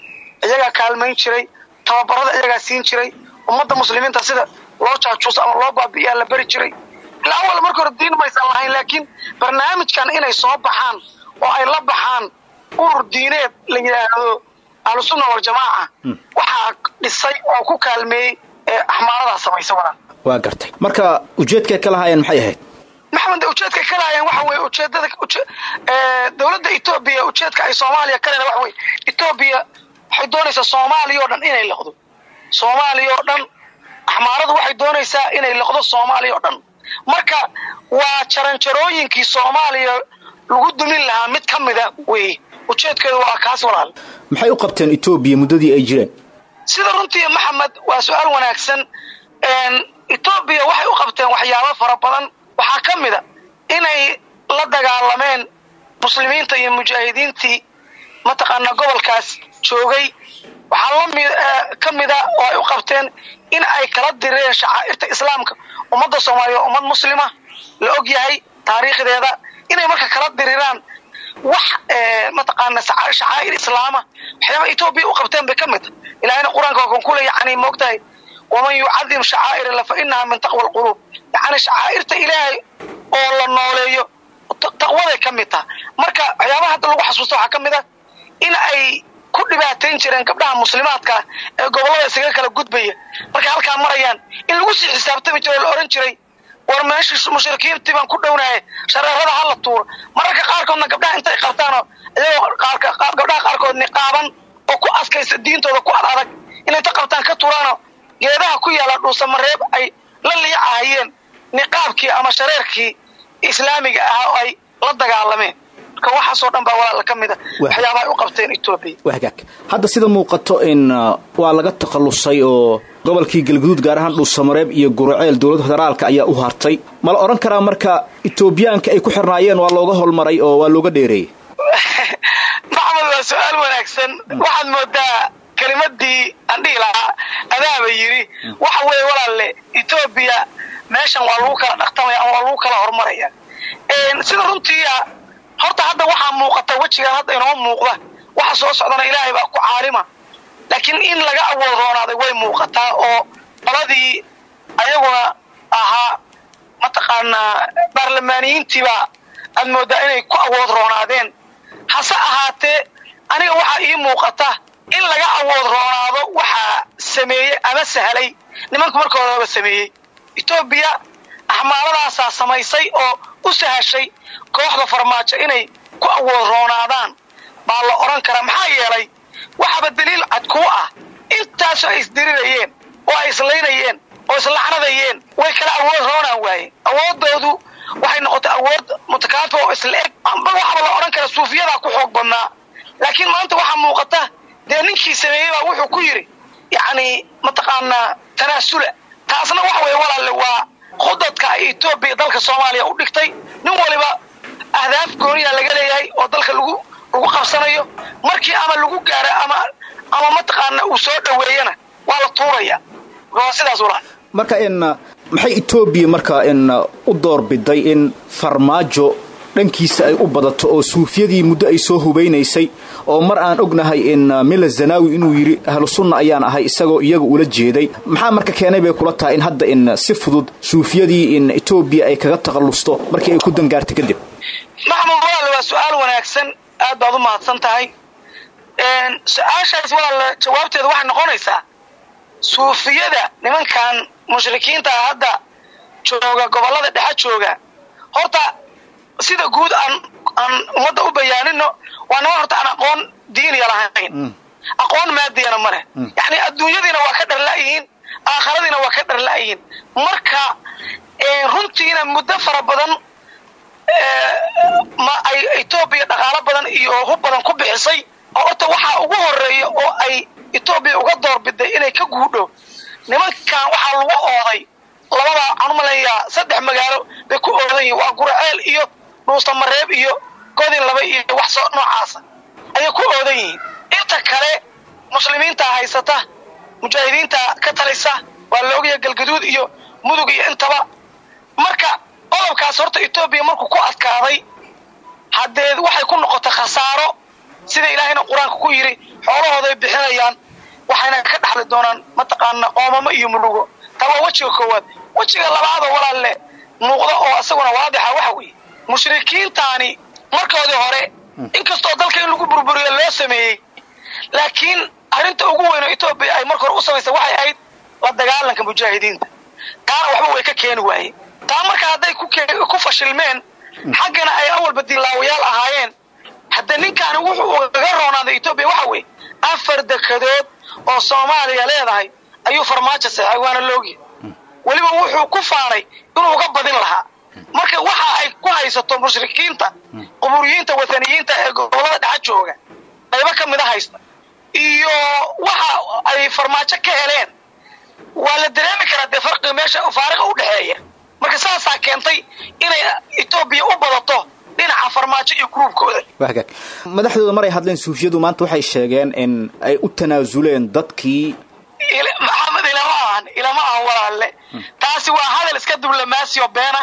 iyagaa kaalmayn jiray tababarada iyagaa siin jiray ummadda muslimiinta sida loo jaajuuso ama loo baabi'iyaa la beri jiray ilaa awal marka hore diin maysan lahayn laakiin barnaamijkan inay soo baxaan oo ay la baxaan urur diineed la yidhaahdo ahlusunna waljamaaca waxaa dhisay oo ku kaalmeeyey ee axmaaradaa samaysa wadan waa gartay marka ujeedkay ka lahaayeen maxay ahayd maxamed ujeedkay ka lahaayeen waxa weye ujeedada dowladda etoobiya ujeedka ay soomaaliya ka leeda waxa weye etoobiya waxay doonaysaa soomaaliya oo dhan inay liqdo soomaaliya oo dhan axmaaradu waxay doonaysaa inay liqdo soomaaliya oo dhan marka waa jaranjarooyinkii soomaaliya lagu dumin lahaa mid ka mida weye ujeedkeedu waa kaas walaal maxay u qabteen etoobiya muddadii ay jireen sida runtii maxamed waa su-aal wanaagsan etoobiya waxay u qabteen waxyaabo fara badan waxaa ka mid a inay la dagaalameen muslimiinta iyo mujaahidiintii mataqaanaa gobolkaas joogay waxaa lami ka mida oo ay u qabteen in ay kala direen shacaa'irta islaamka ummadda soomaaliya waa ummad muslima la og yahay taariikhdeeda inay marka kala diriraan wax mataqaana shacaa'ir islaama waxyaaba etoobiya u qabteen bay ka mid tahay ilahayna qur-aanka waa kan kule yani moogtahay waman yucadim shacaa'ir illa fa inaha min taqwa alquluub yani shacaa'irta ilaahay oo la nooleeyo taqwaday ka mid taha marka waxyaabaha hadda lagu xasuusta waxaa ka mid ah in ay ku dhibaatayn jireen gabdhaha muslimaadka ee gobollada isaga kala gudbaya markay halkaa marayaan in lagu sii xisaabtami jiro oo la ohan jiray war meeshii mushrikiintii baan ku dhownahay shareerada hala tuuro mararka qaarkoodna gabdhaha intay qabtaanoo iyagoo gabdhaha qaarkood niqaaban oo ku askaysa diintooda ku ad adag inay inta qabtaan ka tuuraano geedaha ku yaala dhuusamareeb ay la liicahayeen niqaabkii ama shareerkii islaamiga ahaa oo ay la dagaalameen marka waxaasoo dhan baa walaala ka mida waxyaabaha ay u qabteen etoobiya wagaag hadda sida muuqato in waa laga takhallusay oo gobolkii galguduud gaar ahaan dhuusamareeb iyo guraceel dowladda federaalka ayaa u hartay ma la odhan karaa marka etoobiyaanka ay ku xirnaayeen waa looga holmaray oo waa looga dheereeyey maxamed waa su-aal wanaagsan waxaad moodaa kelimadii aan dhihi lahaa adaaba yidhi waxa weeye walaalle etoobiya meeshan waa lagu kala dhaqtamaya ama waa lagu kala horumaraya sida runtiia horta hadda waxaa muuqata wejigan hadda inoo muuqda waxa soo socdana ilaahay baa ku caalima laakiin in laga awood roonaaday way muuqataa oo qoladii ayaguna ahaa mataqaanaa baarlamaaniyiintiibaa aad moodaa inay ku awood roonaadeen hase ahaatee aniga waxaa ii muuqata in laga awood roonaado waxaa sameeyey ama sahlay nimanku marka horeba sameeyey etoobiya axmaaladaasaa samaysay oo u sahashay kooxda farmaajo inay ku awood roonaadaan baa la odhan karaa maxaa yeelay waxaaba daliil cad kuu ah intaasoo ay isdirirayeen oo ay islaynayeen oo islacnadayeen way kala awood roonaan waayeen awoodoodu waxay noqotay awood mutakaafi oo isla eg amba waxaba la odhan karaa suufiyadaa ku xoog badnaa laakiin maanta waxaa muuqata dee ninkii sameeyey baa wuxuu ku yidhi yacni mataqaanaa tanaasula taasna waxa weeye walaalle waa khudadka ay etoobiya dalka soomaaliya u dhigtay nin waliba ahdaaf gooniyaa laga leeyahay oo dalka lagu lagu qabsanayo markii ama lagu gaaro ama ama mataqaana uu soo dhoweeyana waa la tuuraya waa sidaas walaal marka in maxay etoobiya marka in u doorbiday in farmaajo dhankiisa ay u badato oo suufiyadii muddo ay soo hubaynaysay oo mar aan ognahay in mila zanaawi inuu yidhi ahlu sunna ayaan ahay isagoo iyaga ula jeeday maxaa marka keenay bay kula tahay in hadda in si fudud suufiyadii in etoobiya ay kaga takhallusto markii ay ku dangaartay kadib maxmud walaal waa su-aal wanaagsan aad baad u mahadsan tahay su-aashaas walaal jawaabteedu waxay noqonaysaa suufiyada nimankan mushrikiinta hadda jooga gobollada dhexe jooga horta sida guud aan aan ummadda u bayaanino waa niman horta aan aqoon diiniya lahayn aqoon maadiyana ma leh yacni adduunyadiina waa ka dharla'yihiin aakhiradiina waa ka dharla'yihiin marka runtiina muddo fara badan ma ay etoobiya dhaqaalo badan iyo hub badan ku bixisay oo horta waxaa ugu horeeya oo ay etoobiya uga doorbiday inay ka guudho nimankan waxaa lagu ooday labada waxaan u maleeyaa saddex magaalo bay ku oodan yihin waa guraceel iyo dhuustamareeb iyo godin laba iyo wax soo noocaasa ayay ku oodan yihiin inta kale muslimiinta haysata mujaahidiinta ka talisa waa la ogaya galgaduud iyo mudug iyo intaba marka qodobkaas horta etoobiya markuu ku adkaaday haddee waxay ku noqotay khasaaro sida ilaahayna qur-aanka ku yidhi xoolahooday bixinayaan waxayna ka dhaxli doonaan mataqaana qoomamo iyo mulugo taa waa wejiga koowaad wejiga labaadoo walaalle muuqda oo isaguna waadixa waxa weeye mushrikiintaani markoodii hore inkastoo dalka in lagu burburiyo loo sameeyey laakiin arrinta ugu weyn oo etoobiya ay marka hore u samaysay waxay ahayd la dagaalanka mujaahidiinta taana waxba way ka keeni waayeen taa marka hadday ku fashilmeen xaggana ay awalba dilaawayaal ahaayeen hadda ninkaani wuxuu ugaga roonaaday etoobiya waxa weeye afar dekadood oo soomaaliya leedahay ayuu farmaajo seexay waana loogi weliba wuxuu ku faanay inuu uga badin lahaa marka waxa ay ku haysato mushrikiinta quburiyiinta wataniyiinta ee gobolada dhexa jooga qaybo ka mida haysta iyo waxa ay farmaajo ka heleen waa la dareemi karaa dee farqiga meesha faariqa u dhexeeya marka saasaa keentay inay etoobiya u badato dhinaca farmaajo iyo gruubkooda wagaag madaxdooda maray hadleen suufiyadu maanta waxay sheegeen in ay u tanaasuleen dadkii maxamed ilama ahan ilama ahan walaalle taasi waa hadal iska diblomaasiyo beena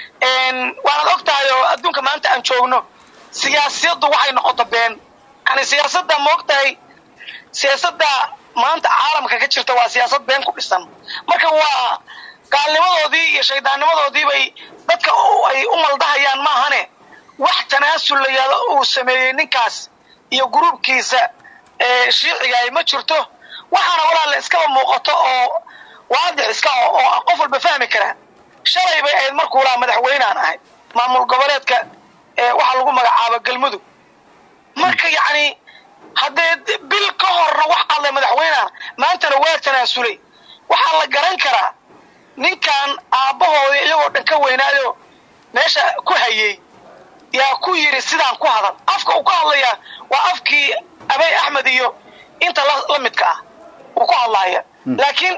waanaad og tahay oo adduunka maanta aan joogno siyaasiyaddu waxay noqoto been yani siyaasadda ma og tahay siyaasadda maanta caalamka ka jirta waa siyaasad been ku dhisan marka waa gaalnimadoodii iyo shaydaannimadoodii bay dadka ay u maldahayaan maahane wax tanaasul la yahdo uu sameeyey ninkaas iyo gruubkiisa shiicigaay ma jirto waxaana walaale iskaba muuqato oo waadix iska oo qof walba fahmi karaa shalay bay ahayd markuu lahaa madaxweynaan ahay maamul goboleedka waxaa lagu magacaaba galmudug marka yacni haddee bil ka horna wax hadlay madaxweyneana maantana waa tanaasulay waxaa la garan karaa ninkan aabbahoodii iyagoo dhan ka weynaayo meesha ku hayey yaa ku yidhi sidaan ku hadal afka uu ka hadlayaa waa afkii abey axmed iyo inta la midka ah uu ku hadlaaya laakiin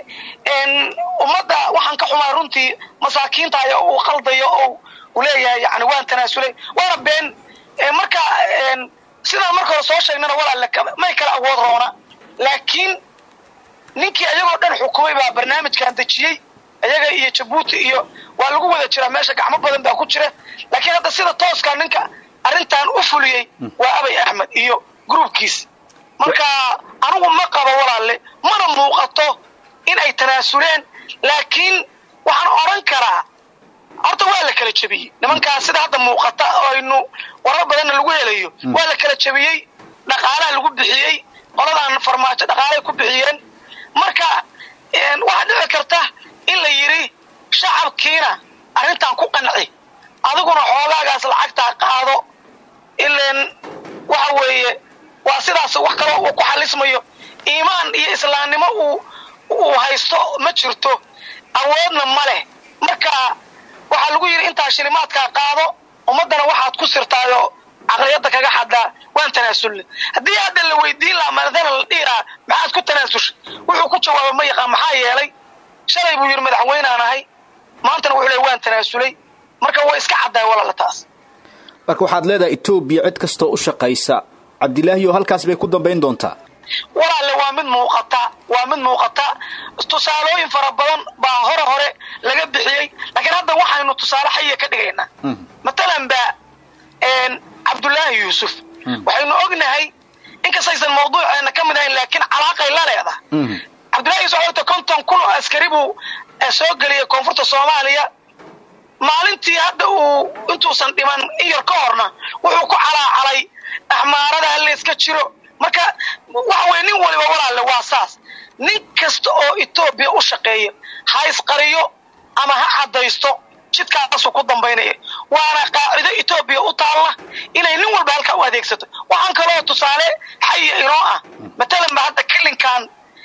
ummadda waxaan ka xumaa runtii masaakiinta ayaa uu qaldayo oo uu leeyahay yani waan tanaasulay waana been marka sidaan marka hore soo sheegnana walaale may kala awood roona laakiin ninkii ayagoo dhan xukumay baa barnaamijkan dejiyey ayaga iyo jabuuti iyo waa lagu wada jiraa meesha gacmo badan baa ku jira laakiin hadda sida tooskaa ninka arrintan u fuliyey waa abay axmed iyo gruubkiisa marka anigu ma qabo walaalle mana muuqato in ay tanaasuleen laakiin waxaan odhan karaa horta waa la kala jebiyey nimankaas sida hadda muuqata oo aynu warar badanna lagu helayo waa la kala jebiyey dhaqaalaha lagu bixiyey qoladan farmaajo dhaqaalay ku bixiyeen marka waxaa dhici karta in la yidhi shacabkiina arrintan ku qanci adiguna xoogaagaas lacagtaa qaado ilan waxa weeye waa sidaas wax kaloo uu ku xalismayo iimaan iyo islaamnimo uu uu haysto ma jirto awoodna ma leh marka waxaa lagu yidhi intaa shilimaadkaa qaado ummaddana waxaad ku sirtaayoo caqliyadda kaga xadaa waan tanaasulnay haddii hadda la weydiin lahaa maadana la dhihi lahaa maxaad ku tanaasushay wuxuu ku jawaaba ma yaqaan maxaa yeelay shalay buu yidhi madaxweynaan ahay maantana wuxuu leey waan tanaasulay marka way iska caddaay walaala taas marka waxaad leedahay etoobiya cid kastoo u shaqaysa cabdilaahiyo halkaas bay ku dambayn doontaa walaalle waa mid muuqata waa mid muuqata tusaalooyin fara badan baa hore hore laga bixiyey laakiin hadda waxaynu tusaale xayiya ka dhigaynaa matalan ba cabdullaahi yuusuf waxaynu ognahay inkastaysan mawduuceena ka mid ahayn laakiin calaaqay la leedahay cabdullahi yuusuf waxay konton kun oo askari buu soo geliyey koonfurta soomaaliya maalintii hadda uu intuusan dhiman in yar ka horna wuxuu ku calaacalay axmaarada hala iska jiro marka waxa weye nin waliba walaalle waa saas nin kasta oo etoobiya u shaqeeya ha isqariyo ama ha caddaysto jidkaasuu ku dambaynaya waana qaacido etoobiya u taalla inay nin walba halkaa u adeegsato waxaan kaloo tusaale xayiya inoo ah matalan ba hadda kilinkan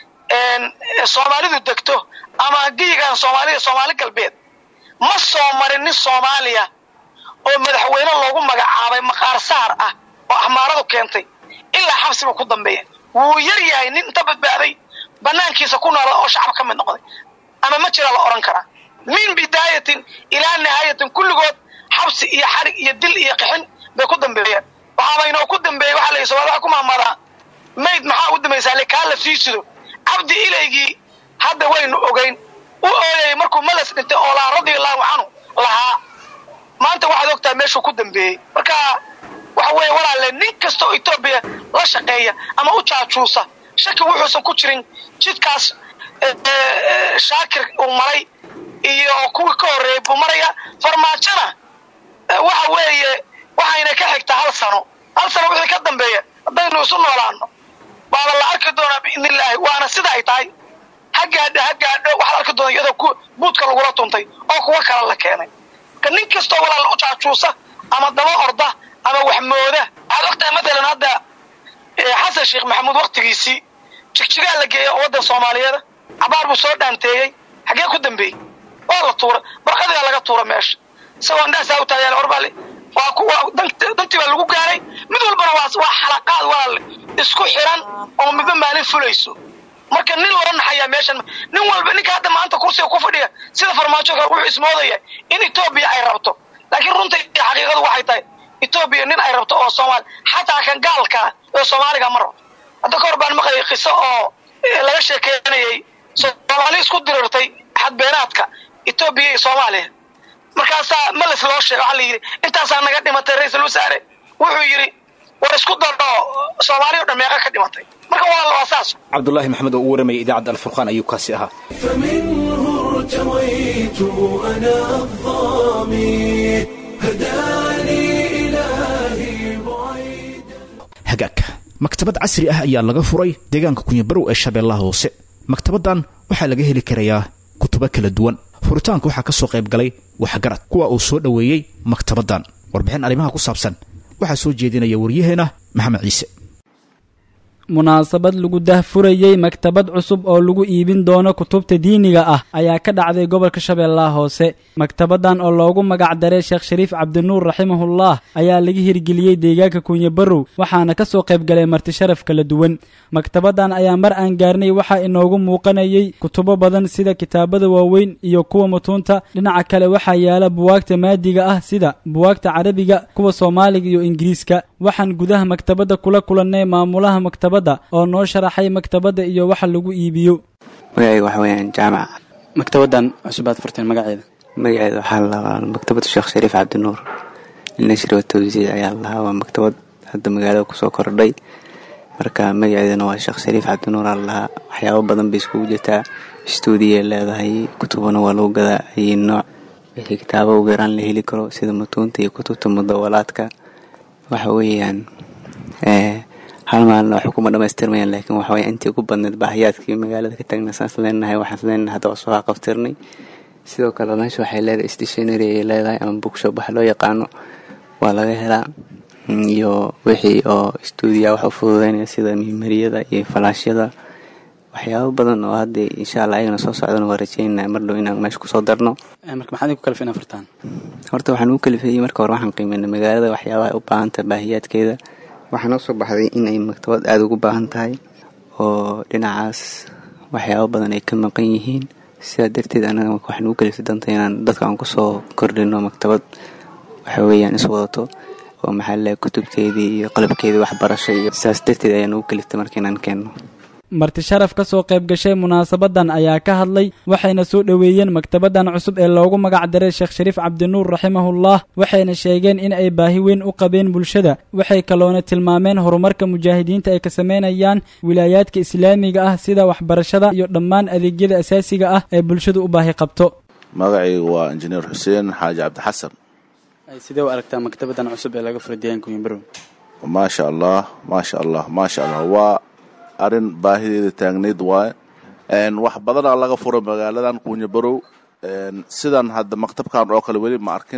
soomaalidu degto ama geyigan soomaalida soomaali galbeed ma soo marin nin soomaaliya oo madaxweyne loogu magacaabay maqaar saar ah oo axmaaradu keentay ilaa xabsiba ku dambeeya wuu yar yahay nin inta badbaaday banaankiisa ku noola oo shacab ka mid noqday ama ma jira la odhan karaa min bidaayatin ilaa nihaayatin kulligood xabsi iyo xarig iyo dil iyo qixin bay ku dambeeyeen waxaaba inoo ku dambeeyey waxaa la yidhi somaali waxa ku mahmadaa mayd maxaa u dambaysaa le kaa la sii sido cabdi ilaygii hadda waynu ogeyn u ooyayay markuu malas dhintay oo lahaa radiallahu canhu lahaa maanta waxaad ogtahay meeshuu ku dambeeyey marka waxa weeye walaale nin kasta oo etoobiya la shaqeeya ama u jaajuusa shaki wuxuusan ku jirin jidkaas shaakir uu maray iyo kuwii ka horreeyey buu maraya farmaajona waxa weeye waxayna ka xigtaa hal sano hal sano wixii ka dambeeya haddaynu isu noolaano baaba la arki doonaa biidni illaahi waana sida ay tahay ha gaadho ha gaadho waxaad arki doona iyadoo buudka lagula tuntay oo kuwa kale la keenay marka nin kastoo walaal u jaajuusa ama daba orda ama wax mooda waxaad ogtahay matalan hadda xasan sheekh maxamuud waktigiisii jigjigaa la geeya oo waddan soomaaliyeeda cabaar buu soo dhaanteeyey xaggee ku dambeeyey waa la tuura barqadigaa laga tuura meesha isagoo indhaasaa u taagayaal orbaale waa kuwa dantii baa lagu gaaray mid walbana waa waa xalaqaad walaale isku xiran oo midba maalin fulayso marka nin loo naxayaa meeshan nin walba ninka hadda maanta kursiga ku fadhiya sida farmaajo kale wuxuu ismoodaya in etoobiya ay rabto laakiin runta iyo xaqiiqadu waxay tahay etoobiya nin ay rabto oo soomaali xataa kan gaalkaa oo soomaaliga ma rabto hadda ka hor baan maqlayay qiso oo laga sheekeynayay soomaali isku dirirtay xadbeenaadka etoobiya iyo soomaaliya markaasaa meles loo sheega waxaa la yidhi intaasaa naga dhimatay ra-iisul wasaare wuxuu yidhi war isku dardho soomaali o dhan meeqa ka dhimatay marka walaal waa saas cabdulaahi maxamed oo u waramaya idaacadda alfurqaan ayuu kaasi ahaa فمنه ارتويت أنا الظامي هداني إلهي بعيد hagaag maktabad casri ah ayaa laga furay deegaanka kunyabarow ee shabeellaha hoose maktabaddan waxaa laga heli karayaa kutubo kala duwan furitaanka waxaa ka soo qayb galay waxgarad kuwa uu soo dhoweeyey maktabaddan warbixin arrimaha ku saabsan waxaa soo jeedinaya waryaheena maxamed ciise munaasabad lagu dahfurayey maktabad cusub oo lagu iibin doono kutubta diiniga ah ayaa ka dhacday gobolka shabeellaha hoose maktabaddan oo loogu magac daray sheekh shariif cabdinuur raximahullah ayaa laga hirgeliyey deegaanka kunyabarow waxaana ka soo qayb galay martisharaf kala duwan maktabaddan ayaa mar aan gaarnay waxaa inoogu muuqanayay kutubo badan sida kitaabada waaweyn iyo kuwa mutuunta dhinaca kale waxaa yaala buwaagta maadiga ah sida buwaagta carabiga kuwa soomaaliga iyo ingiriiska waxaan gudaha maktabadda kula kulannay maamulaha maktabadda oo noo sharaxay maktabadda iyo waxa lagu iibiyo magacayga waxa weeyaan jaamac maktabaddan cusubaad furteen magaceeda magaceeda waxaa la lahaa maktabadu sheekh shariif cabdinuur nashri watawsiid ayaa la lahaa waa maktabad hadda magaalada kusoo kordhay marka magaceedana waa sheekh shariif cabdinuur aa la lahaa waxyaabo badan bay iskugu jirtaa stuudiyay leedahay kutubana waa lagu gadaa ayay nooc wixii kitaabo ugu yaraan la heli karo sida mutuunta iyo kutubta mudawalaadka waxa weeyaan hal maalina waxba kuma dhamaystirmayaan laakiin waxa waya intii ugu badneed baahiyaadkii magaalada ka taagna saas leenahay waxaan leenahay hadda waa soo haqabtirnay sidoo kale meesha waxay leedahay stationary ay leedahay ama bookshop waxa loo yaqaano waa laga helaa iyo wixii oo stuudiya wax u fududeynaya sida mimariyada iyo falaashyada waxyaabo badan oo hadda insha allah ayagana soo socdana waa rajeynaa mar dhow inaan meesha kusoo darno marka maxaad ku kalif inaa furtaan horta waxaan ugu kalifeeyey marka hore waxaan qiimeynay magaalada waxyaabaha ay u baahan tahay baahiyaadkeeda waxaa noo soo baxday in ay maktabad aada ugu baahan tahay oo dhinacaas waxyaabo badan ay ka maqan yihiin sidaa darteed anaga waxaan ugu kaliftay danta inaan dadka aan kusoo kordhino maktabad waxa weeyaan is wadato oo maxaa laleeyahay kutubteedii iyo qalabkeedii waxbarasho iyo sidaas darteed ayaan ugu kaliftay marka inaan keenno marti sharaf ka soo qayb gashay munaasabaddan ayaa ka hadlay waxayna soo dhoweeyeen maktabaddan cusub ee loogu magac daray sheekh shariif cabdinuur raximahullah waxayna sheegeen in ay baahi weyn u qabeen bulshada waxay kaloona tilmaameen horumarka mujaahidiinta ay ka samaynayaan wilaayaadka islaamiga ah sida waxbarashada iyo dhammaan adeegyada asaasiga ah ee bulshadu u baahi qabto magacaygu waa injineer xuseen xaaji cabdixasan sidee u aragtaa maktabaddan cusub ee laga furay deegaanka wimbrow maasha allah maasha allah maasha allah waa arrin baahideeda taagnayd waaye wax badanaa laga fura magaaladan kunyabarow sidan hadda maktabkan oo kale weli ma arkin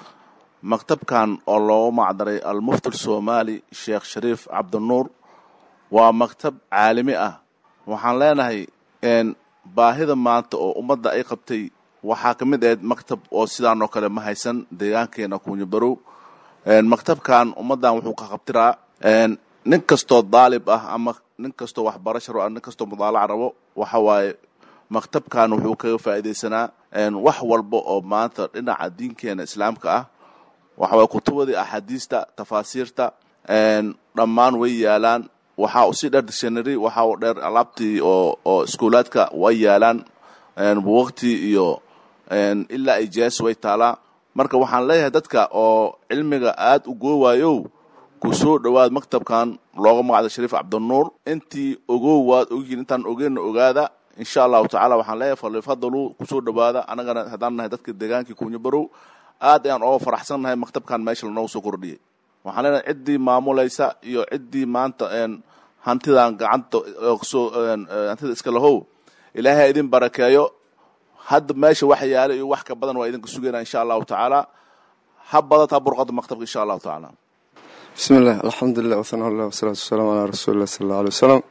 maktabkan oo loogu macdaray almufti soomaali sheekh shariif cabdinuur waa maktab caalami ah waxaan leenahay baahida maanta oo ummadda ay qabtay waxaa ka mid ahayd maktab oo sidaan oo kale ma haysan deegaankeena kunyabarow maktabkan ummaddan wuxuu ka qabtiraa nin kastoo daalib ah ama nin kastoo waxbarasha rabo nin kastoo mudaalaca rabo waxa waaye maktabkan wuxuu kaga faa'iidaysanaa wax walba oo maanta dhinaca diinkeena islaamka ah waxa waye kutubadii axaadiista tafaasiirta dhammaan way yaalaan waxaa usii dheer dictionary waxaa u dheer alaabtii oo oo iskuulaadka way yaalaan buwaqtii iyo ilaa ay jees way taalaa marka waxaan leeyahay dadka oo cilmiga aada u goowaayow ku soo dhowaad maktabkan looga magacda shariif cabdinuur intii ogow waad ogyihin intaan ogeenna ogaada insha allahu tacaala waxaan leeyahay falifadalu kusoo dhowaada annagana haddaan nahay dadka deegaankii kunya barow aad ayaan ooga faraxsan nahay maktabkan meesha lanooga soo kordhiyey waxaan leenahay ciddii maamulaysa iyo ciddii maanta hantidan gacanta soo hantida iska lahow ilaahay idin barakeeyo hadda meesha wax yaala iyo wax ka badan waa idinka sugayna insha allahu tacaala ha badataa burqada maktabka insha allahu tacaala bismi illah alxamdulilah wasanaa llah wasalaatu wasalaamu calaa rasuulilah sala alla alay wasalam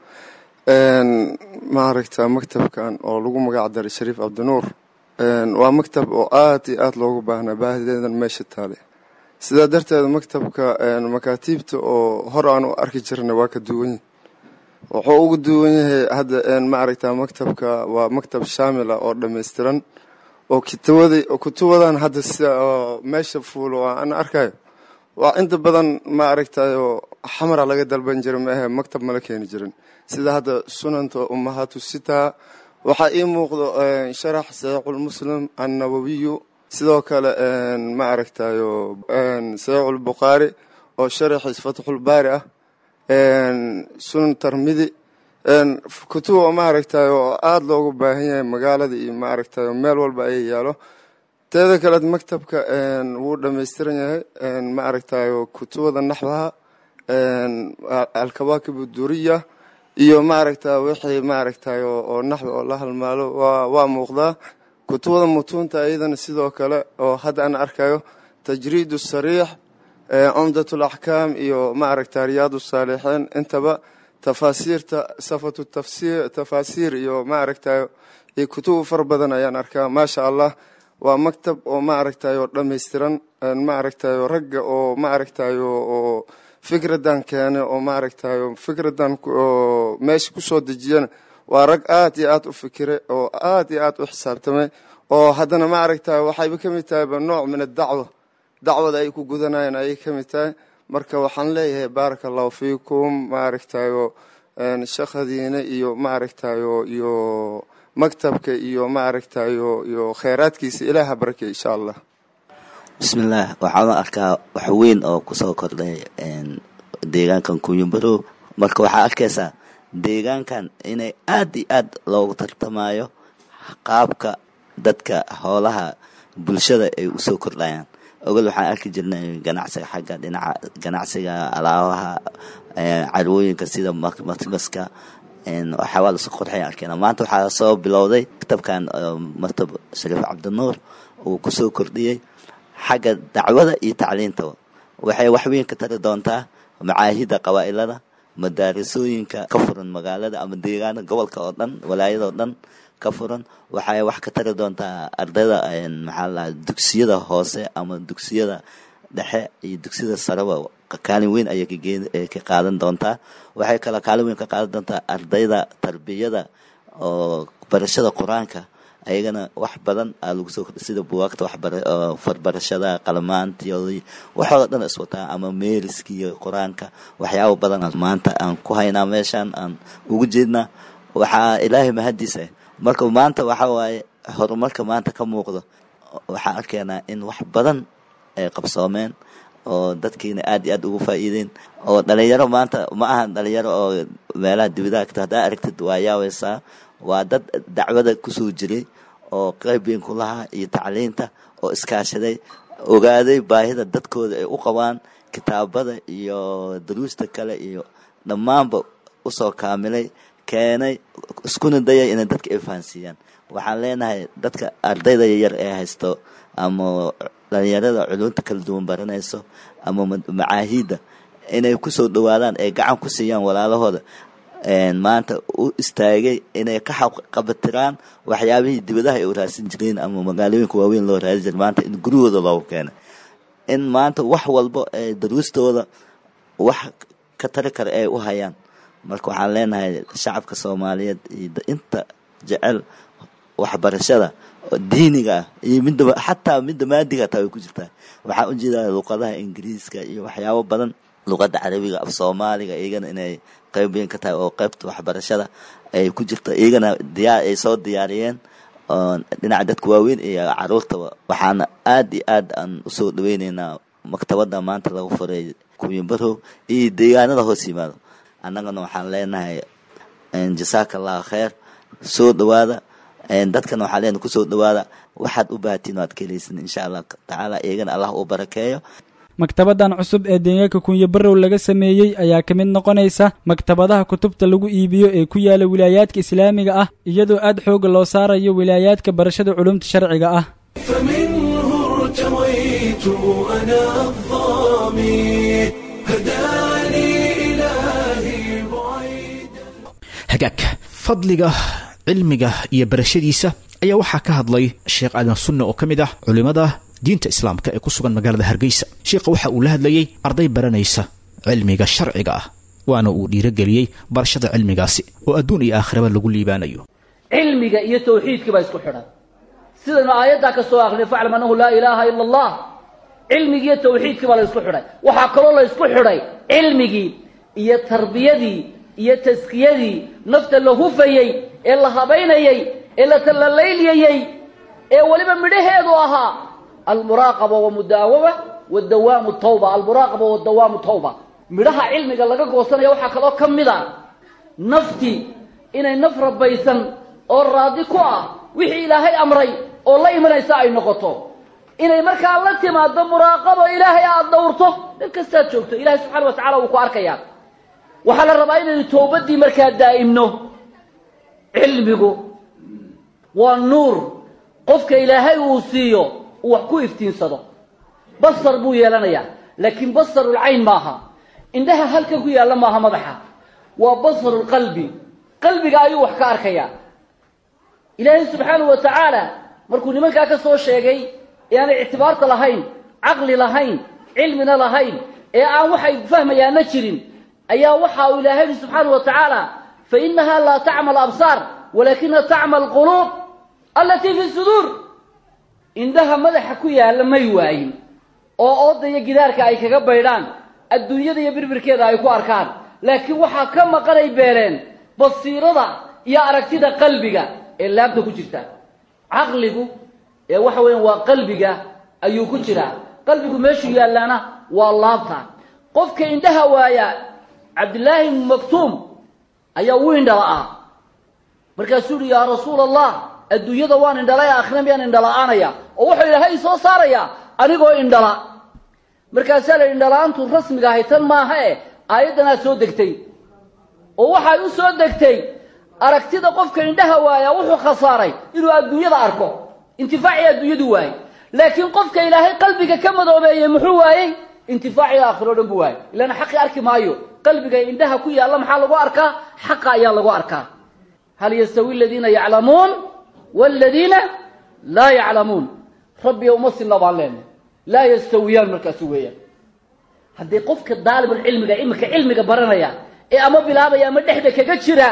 maaragta maktabkan oo lagu magac daray shariif cabdinuur waa maktab oo aad iyo aad loogu baahnaa baahideedan meesha taale sidaa darteed maktabka makaatiibta oo hor aan u arki jirnay waa ka duwan yihi wuxuu ugu duwan yahay hadda maaragta maktabka waa maktab shaamil ah oo dhammaystiran oo kitawada kutubadan hadda si meesha fuulo aan arkayo waa inta badan ma aragtayo xamara laga dalban jira maahe maktab mala keeni jirin sida hadda sunanta ummahaatu sitaa waxaa ii muuqdo sharax saxiixulmuslim annawawiyu sidoo kale ma aragtayo saxiixulbukhaari oo sharaxiis fatxulbaari ah sunan tarmidi kutuba ma aragtayo oo aada loogu baahan yahay magaalada iyo ma aragtayo meel walba ay yaalo teeda kaleed maktabka wuu dhammaystiran yahay ma aragtayo kutubada naxwaha alkawaakib duriya iyo maaragta wixii maaragtayo oo naxwi oo la halmaalo waa muuqdaa kutubada mutuunta iyadana sidoo kale oo hadda aan arkayo tajriid sariix cumdat alaxkaam iyo maaragta riyaad saalixiin intaba tafaasiirta safatu tafsir tafaasiir iyo maaragtayo iyo kutubu far badan ayaan arkaa maasha allah waa maktab oo maaragtayo dhammaystiran maaragtayo ragga oo maaragtayo oo fikradan keene oo maaragtayo fikradan oo meesha kusoo dejiyana waa rag aad iyo aad u fikire oo aad iyo aad u xisaabtamay oo haddana maaragtayo waxayba ka mid tahayba nooc min adacwa dacwada ay ku gudanayeen ayay ka mid tahay marka waxaan leeyahay baaraka allahu fiikum maaragtayo shaqadiina iyo maaragtayo iyo maktabka iyo maaragtayo iyo kheyraadkiisa ilaaha barakey insha allah bismillaah waxaan arkaa wax weyn oo kusoo kordhay deegaankan kunyumbarow marka waxaa arkaysaa deegaankan inay aad iyo aad loogu tartamayo qaabka dadka hoolaha bulshada ay usoo kordhayaan ogol waxaan arki jirnay ganacsiga xagga dhinaca ganacsiga alaabaha carwooyinka sida matmaska waxyaabaa lasoo qorxay arkeen maanta waxaa soo bilowday kitabkan maktab shariif cabdinuur uu kusoo kordhiyey xagga dacwada iyo tacliintaba waxay wax weyn ka tari doontaa macaahida qabaa'ilada madaarisooyinka ka furan magaalada ama deegaana gobolka oo dhan walaayada oo dhan ka furan waxay wax ka tari doontaa ardayda maxaa la dugsiyada hoose ama dugsiyada dhexe iyo dugsiyada sareba kaalin weyn ayay ka qaadan doontaa waxay kaloo kaalin weyn ka qaadan doontaa ardayda tarbiyada oo barashada qur-aanka ayagana wax badan aa lagu soo kordhay sida buwaagta farbarashada qalmaantiyoodii waxooda dhan iswataa ama meeriskiiyo qur-aanka waxyaaba badan maanta aan ku haynaa meeshaan aan ugu jeednaa waxaa ilaahay mahadiisa marka maanta waxa waaye horumarka maanta ka muuqdo waxaan arkaynaa in wax badan ay qabsoomeen oo dadkiina aad iyo aad ugu faa'iideen oo dhalinyaro maanta ma ahan dhalinyaro oo meelaha dibadaha kata haddaa aragtid waa yaaweysaa waa dad dacwada kusoo jiray oo qayb weyn ku lahaa iyo tacliinta oo iskaashaday ogaaday baahida dadkooda ay u qabaan kitaabada iyo daruusta kale iyo dhammaanba usoo kaamilay keenay iskuna dayay inay dadka ay fahansiiyaan waxaan leenahay dadka ardayda yaryar ee haysto ama dhalinyarada culunta kala duwan baranayso ama macaahida inay kusoo dhawaadaan ay gacan ku siiyaan walaalahooda maanta u istaagay inay ka qabatiraan waxyaabihii dibadaha ay u raadsan jireen ama magaalooyinka waaweyn loo raadi jira maanta in guryahooda loogu keenay in maanta wax walba ee daruustooda wax ka tari kara ay u hayaan marka waxaan leenahay shacabka soomaaliyeed iyo inta jecel waxbarashada diiniga ah iyo midda xataa midda maadiga taa way ku jirtaa waxaan ujeedaa luqadaha ingiriiska iyo waxyaabo badan luqadda carabiga af soomaaliga iyagana inay qayb weyn ka tahay oo qaybta waxbarashada ay ku jirto iyagana diyaar ay soo diyaariyeen dhinaca dadka waaweyn iyo caruurtaba waxaana aad iyo aad aan usoo dhaweyneynaa maktabada maanta lagu furay kuwinbarow iyo deegaanada hoos yimaado annagana waxaan leenahay jasaaka allahu kheer soo dhawaada dadkana waxaan leenahay kusoo dhawaada waxaad u baahatiin waad ka helaysin insha allah tacaala iyagana allah uu barakeeyo maktabadan cusub ee deegaanka kunyabarow laga sameeyey ayaa ka mid noqonaysa maktabadaha kutubta lagu iibiyo ee ku yaala wilaayaadka islaamiga ah iyadoo aad xooga loo saarayo wilaayaadka barashada culumta sharciga ah فمنه ارتويت أنا الظامي هداني إلهي hagaag fadliga cilmiga iyo barashadiisa ayaa waxaa ka hadlay sheekh aadan sunne oo ka mid ah culimmada diinta islaamka ee ku sugan magaalada hargeysa sheekha waxa uu la hadlayey arday baranaysa cilmiga sharciga ah waana uu dhiirogeliyey barashada cilmigaasi oo adduun iyo aakhiraba lagu liibaanayo cilmiga iyo tawxiidkii baa isku xidhan sidaynu aayaddaa ka soo akrinay faclam annahu laa ilaaha ila allah cilmigii iyo tawxiidkii baa la isku xidhay waxaa kaloo la isku xidhay cilmigii iyo tarbiyadii iyo taskiyadii nafta la hufayey ee la habaynayey ee la talalayliyayey ee weliba midhaheedu ahaa almuraaqaba wamudaawama wadawaamu tawba almuraaqaba wadawaamu tawba midhaha cilmiga laga goosanaya waxaa kaloo ka mid a nafti inay naf rabaysan oo raadi ku ah wixii ilaahay amray oo la imanaysa ay noqoto inay markaa la timaado muraaqabo ilaahay aada dhowrto meel kastaad joogto ilahay subxana wa tacala wuu ku arkayaa waxaa la rabaa inaynu towbaddii markaa daa'imno cilmigu waa nuur qofka ilaahay uu siiyo uu wax ku iftiinsado basar buu yeelanayaa laakiin basarulcayn maaha indhaha halkan ku yaalla maaha madaxa waa basarulqalbi qalbiga ayuu wax ka arkayaa ilaahay subxaanahu wa tacaala markuu nimankaa ka soo sheegay ee aanay ictibaarta lahayn caqli lahayn cilmina lahayn ee aan waxay fahmayaana jirin ayaa waxa uu ilaahay yihi subxaanahu wa tacaala fa inaha laa tacma alabsaar walaakina tacma alquluub allatii fi suduur indhaha madaxa ku yaalla may waayin oo ooda iyo gidaarka ay kaga baydhaan adduunyada iyo birbirkeeda ay ku arkaan laakiin waxaa ka maqanay beeleen basiirada iyo aragtida qalbiga ee laabta ku jirta caqligu ee waxa weeyaan waa qalbiga ayuu ku jiraa qalbigu meeshuu yaallaana waa laabta qofka indhaha waaya cabdillaahi ibnu maktuum ayaa u indhala-aa markaasuu yihi yaa rasuula allah adduunyada waan indhalay aakhira miyaan indhala-aanaya oo wuxuu ilaahay soo saarayaa anigoo indhala markaasaa la indhala-aantu rasmiga ahay tan maaha e aayaddanaa soo degtay oo waxay u soo degtay aragtida qofka indhaha waaya wuxuu khasaaray inuu adduunyada arko intifaacii adduunyadu waayey laakiin qofka ilaahay qalbiga ka madoobeeyey muxuu waayey intifaacii aakhiro o dhan buu waayey ilaana xaqi arki maayo qalbiga indhaha ku yaalla maxaa lagu arkaa xaqa ayaa lagu arkaa hal yastawi aladiina yaclamuun waladiina laa yaclamuun rabbiga uma sinna baan leenahay laa yastawiyaan markaasu weeyaan haddii qofka daalibulcilmiga iminka cilmiga baranaya ee ama bilaabaya ama dhexda kaga jira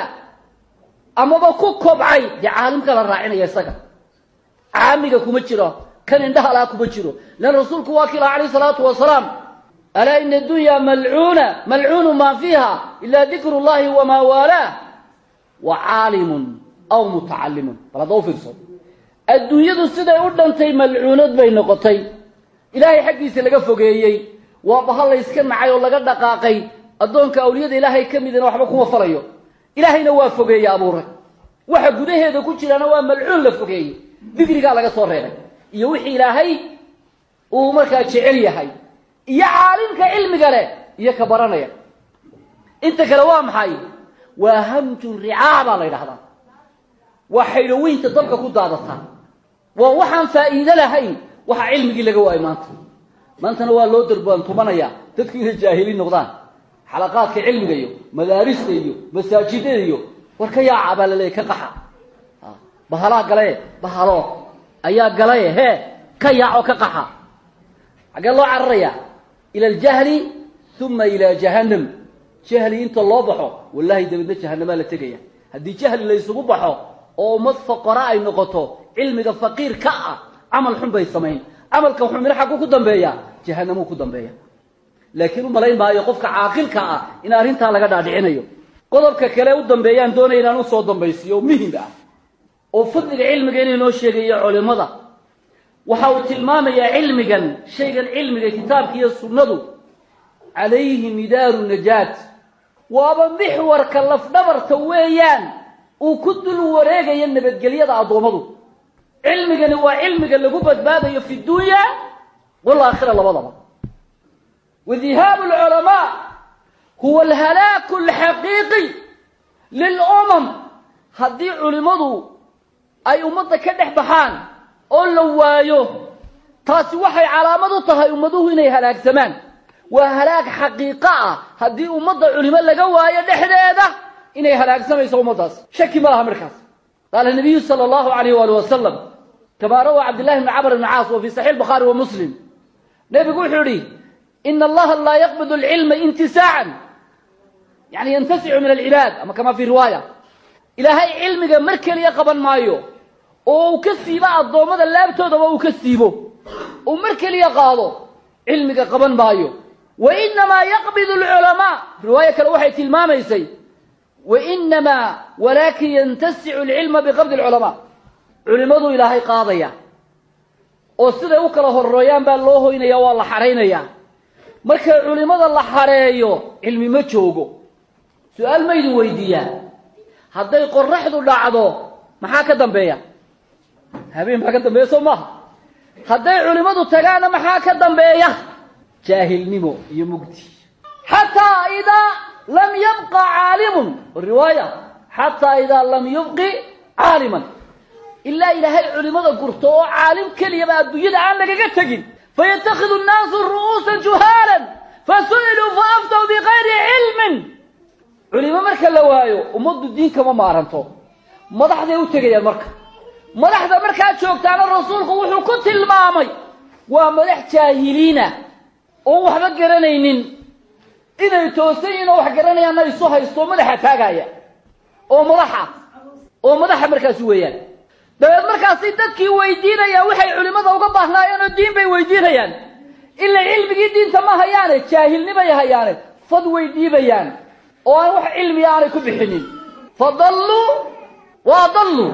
amaba ku kobcay dee caalimka la raacinaya isaga caamiga kuma jiro kan indhaha laha kuma jiro lan rasuulku waa kila calayh salaatu wasalaam alaa ina addunya malcuuna malcuunu maa fiiha ila dikru llahi wamaa waalaah wa caalimun aw mutacalimun bal hadda u fiirso adduunyadu siday u dhantay malcuunad bay noqotay ilaahay xaggiisa laga fogeeyey waa bahal layska nacay oo laga dhaqaaqay addoonka awliyada ilaahay ka midina waxba kuma falayo ilaahayna waa fogeeye abuuray waxa gudaheeda ku jiraana waa malcuun la fogeeyey digrigaa laga soo reebay iyo wixii ilaahay uu markaa jecel yahay iyo caalimka cilmiga leh iyo ka baranaya inta kale waa maxay waa hamjun ricaa baa la ydhahdaa waa xaydhoweynta dabka ku daadataa waa waxaan faa'iido lahayn waxa cilmigii laga waayay maanta maantana waa loo darbaantumanaya dadku inay jaahiliin noqdaan xalaqaadka cilmiga iyo madaarista iyo masaajidada iyo war ka yaaca baa laleeyahy ka qaxa bahalaa galaye bahalo ayaa galaye hee ka yaaco ka qaxa xaggee loo cararaya ila aljahli uma ila jahannam jahli inta loo baxo wallahi dabeedna jahanamaa la tegaya haddii jahli la ysugu baxo oo ummad faqara ay noqoto cilmiga faqiir ka ah camal xun bay samayn camalka xumina xagguu ku dambeeya jahanamuu ku dambeeya laakiin u malayn maayo qofka caaqilka ah in arrintaa laga dhaadhicinayo qodobka kale u dambeeyaan doonaya inaan usoo dambaysiyo oo muhim ah oo fadliga cilmiga inay noo sheegayo culimada waxa uu tilmaamayaa cilmigan shaygan cilmiga kitaabka iyo sunnadu calayhi midaaru najaat waaba mixwarka lafdhabarta weeyaan uu ku dul wareegayo nabadgelyada addoommadu cilmigani waa cilmiga lagu badbaadayo fi dunya walaakhira labadaba wadihaabu alculamaa huwa alhalaaku alxaqiiqi lilumam haddii culimmadu ay ummadda ka dhex baxaan oo la waayo taasi waxay calaamad u tahay ummaduhu inay halaagsamaan waa halaag xaqiiqo ah haddii ummadda culimo laga waayo dhexdeeda inay halaagsamayso ummaddaas shaki ma laha markaas qaala nabiyu sala allahu alayh waali wasalam kamaa rawaa cabdillahi bni camr bni caas wa fi saxiix bukhaari wa muslim nebigu wuxuu yihi ina allaha laa yaqbid alcilma intisaacan yani yantasicu min alcibaad ama kama fi riwaaya ilaahay cilmiga mar keliya qaban maayo oo uu ka siibo addoommada laabtoodaba uu ka siibo uu mar keliya qaado cilmiga qaban maayo wa inamaa yaqbid alculamaa riwaayo kale waxay tilmaamaysay wa inamaa walaakin yantasicu alcilma biqabdi alculamaa culimadu ilaahay qaadaya oo siday u kala horeeyaan baa loo hoynaya waa la xaraynaya marka culimada la xareeyo cilmi ma joogo su-aal ma idin weydiiyaa hadday qoraxdu dhacdo maxaa ka dambeeya habeen baa ka dambeeya soo maaha hadday culimmadu tagaana maxaa ka dambeeya jaahilnimo iyo mugdi xataa idaa lam yabqa caalimun riwaaya xataa idaa lam yubqi caaliman ilaa ilaahay culimada gurto oo caalim keliyaba adduunyada aan lagaga tegin fayatakhidu nnaasu ru'uusan juhaalan fasu'iluu faaftaw bikayri cilmin culimo marka la waayo ummaddu diin kama maaranto madaxday u tegayaan marka madaxda markaa joogtaana rasuulku wuxuu ku tilmaamay waa madax jaahiliina oon waxba garanaynin inay toosan yihin oo wax garanayaanna isu haysto madaxa taagaya oo madaxa oo madaxa markaasi weeyaan dabeed markaasi dadkii weydiinaya waxay culimmada uga baahnaayeen oo diin bay weydiinayaan ila cilmigii diinta ma hayaane jaahilnimay hayaane fad way dhiibayaan oo aan wax cilmiga aanay ku bixinin fa dalluu waa dalluu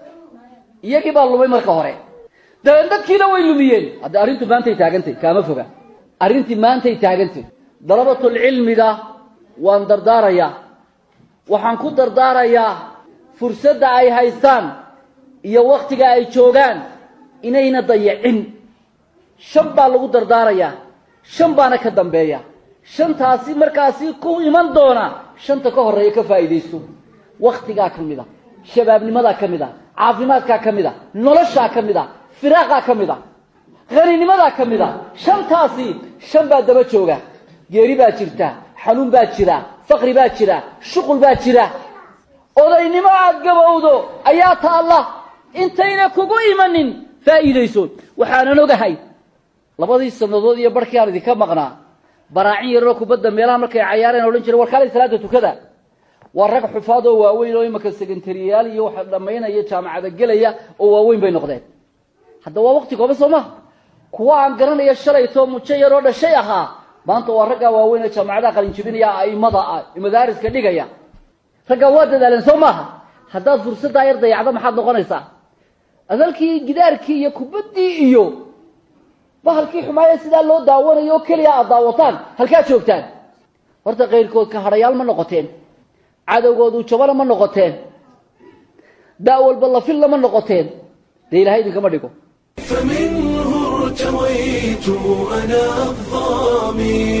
iyagii baa lumay marka hore dabeed dadkiina way lumiyeen hadda arrintu maantay taagantay kaama foga arrintii maantay taagantay dalabatulcilmiga waan dardaarayaa waxaan ku dardaarayaa fursadda ay haystaan iyo wakhtiga ay joogaan inayna dayacin shan baa lagu dardaarayaa shan baana ka dambeeya shantaasi markaasi ku iman doona shanta ka horreeya ka faa'iidaysto wakhtigaa ka mid a shabaabnimadaa ka mid a caafimaadkaa ka mid a noloshaa ka mid a firaaqaa ka mid a haninimadaa ka mid a shantaasi shan baa daba jooga geeri baa jirta xanuun baa jira faqri baa jira shuqul baa jira odaynimo aad gabowdo ayaa taalla intayna kugu imanin faa'iidayso waxaanan ogahay labadii sannadood iyo barhkii aan idinka maqnaa baraacin yaroo kubadda meelaha markay cayaareen odhan jire war kaalay salaada tukada waa rag xufaad oo waaweyn oo imaka sekentariyaal iyo waxa dhammaynaya jaamacada gelaya oo waaweyn bay noqdeen hadda waa waqti kooban soo maha kuwa aan garanaya shalaytoo mujo yaroo dhashay ahaa maanta waa raggaa waaweyn ee jaamacadaha qalinjibinaya aimada ah madaariska dhigaya raggaa waa dadaaleen soo maaha haddaad fursaddaa yar dayacdo maxaad noqonaysaa adalkii gidaarkii iyo kubaddii iyo bahalkii xumaaya sidaa loo daawanayo oo keliya aad daawataan halkaad joogtaan horta kayrkood ka hadhayaal ma noqoteen cadowgoodu jabana ma noqoteen daa walba lafilla ma noqoteen dee ilahay idinkama dhigo فمنه ارتويت أنا الظامي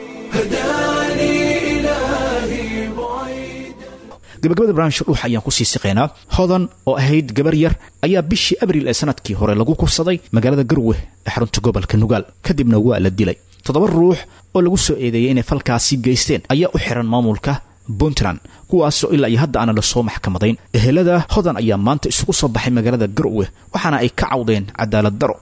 هداني إلهي gabagabada barnaamijka dhuux ayaan kusii siqaynaa hodan oo ahayd gabar yar ayaa bishii abriil ee sanadkii hore lagu kufsaday magaalada garwe ee xarunta gobolka nugaal kadibna waa la dilay toddoba ruux oo lagu soo eedeeyay inay falkaasi geysteen ayaa u xiran maamulka puntland kuwaasoo ilaa iyo hadda aana lasoo maxkamadayn ehelada hodan ayaa maanta isugu soo baxay magaalada garwe waxaana ay ka cawdeen cadaalad daro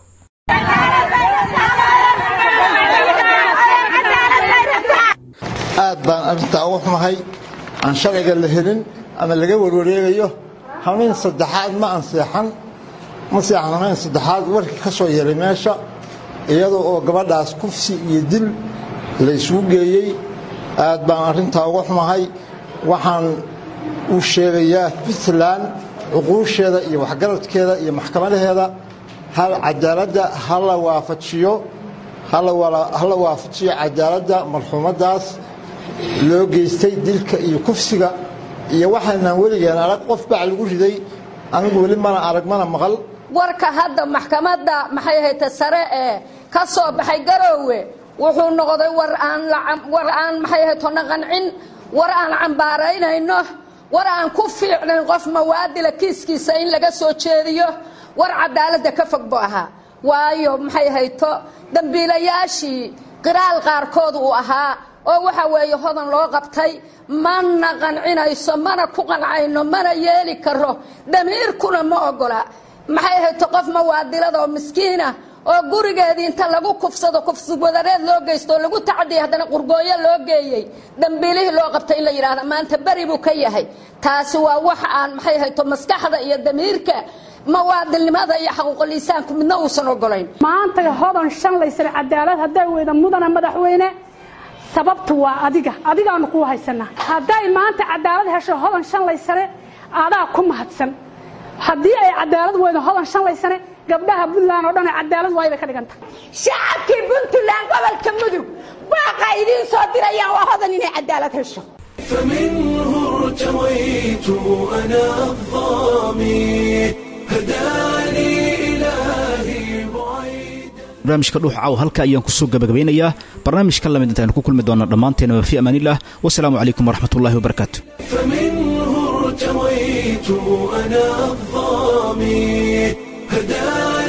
aad baan arrintaa uga xumahay aan shalayga la helin ama laga warwareegayo hamayn saddexaad ma anseexan ma seexan hamayn saddexaad warkii ka soo yeray meesha iyadoo oo gabadhaas kufsi iyo dil la isugu geeyey aad baan arrintaa uga xumahay waxaan u sheegayaa puntland cuquusheeda iyo waxgaradkeeda iyo maxkamadaheeda hal cadaaladda ha la waafajiyo hala waafajiyo cadaaladda marxuumadaas loo geystay dilka iyo kufsiga iyo waxaynaan weligeen arag qof bac lagu riday anigu weli mana arag mana maqal warka hadda maxkamadda maxay ahayta sare ee ka soo baxay garoowe wuxuu noqday war aan war aan maxay ahayto naqancin war aan cambaaraynayno war aan ku fiicnayn qof mawaadila kiiskiisa in laga soo jeediyo war cadaaladda ka fog buu ahaa waayo maxay hayto dambiilayaashii qiraal qaarkood uu ahaa oo waxa weeye hodan loo qabtay mana qancinayso mana ku qancayno mana yeeli karo damiirkuna ma ogola maxay hayto qof mawaadilada oo miskiina oo gurigeedii inta lagu kufsado kufsigwadareed loo geysto oo lagu tacadiyay haddana qurgooyo loo geeyey dambiilihii loo qabtay in la yidhaahda maanta beri buu ka yahay taasi waa wax aan maxay hayto maskaxda iyo damiirka mawaadilnimada iyo xaquuqliisaanku midna uusan ogolayn maanta hodan shan laysana cadaalad hadday weyda mudana madaxweyne sababtu waa adiga adigaanu kuu haysanaa hadday maanta cadaalad hesho hodan shan laysane adaa ku mahadsan haddii ay cadaalad weydo hodan shan laysane gabdhaha puntland oo dhan cadaalad waay bay ka dhiganta shacabkii puntland gobolka mudug baaqa idiin soo dirayaan waa hodan inay cadaalad hesho فمنه ارتويت أنا الظامي هداني إلهي barnaamijka dhuux caaw halka ayaan kusoo gabagabeynayaa barnaamijka lamid intaaynu ku kulmi doona dhammaanteena fi amaanilah wasalaamu calaykum waraxmatullahi wabarakaatu فمنه ارتويت أنا الظامي هداني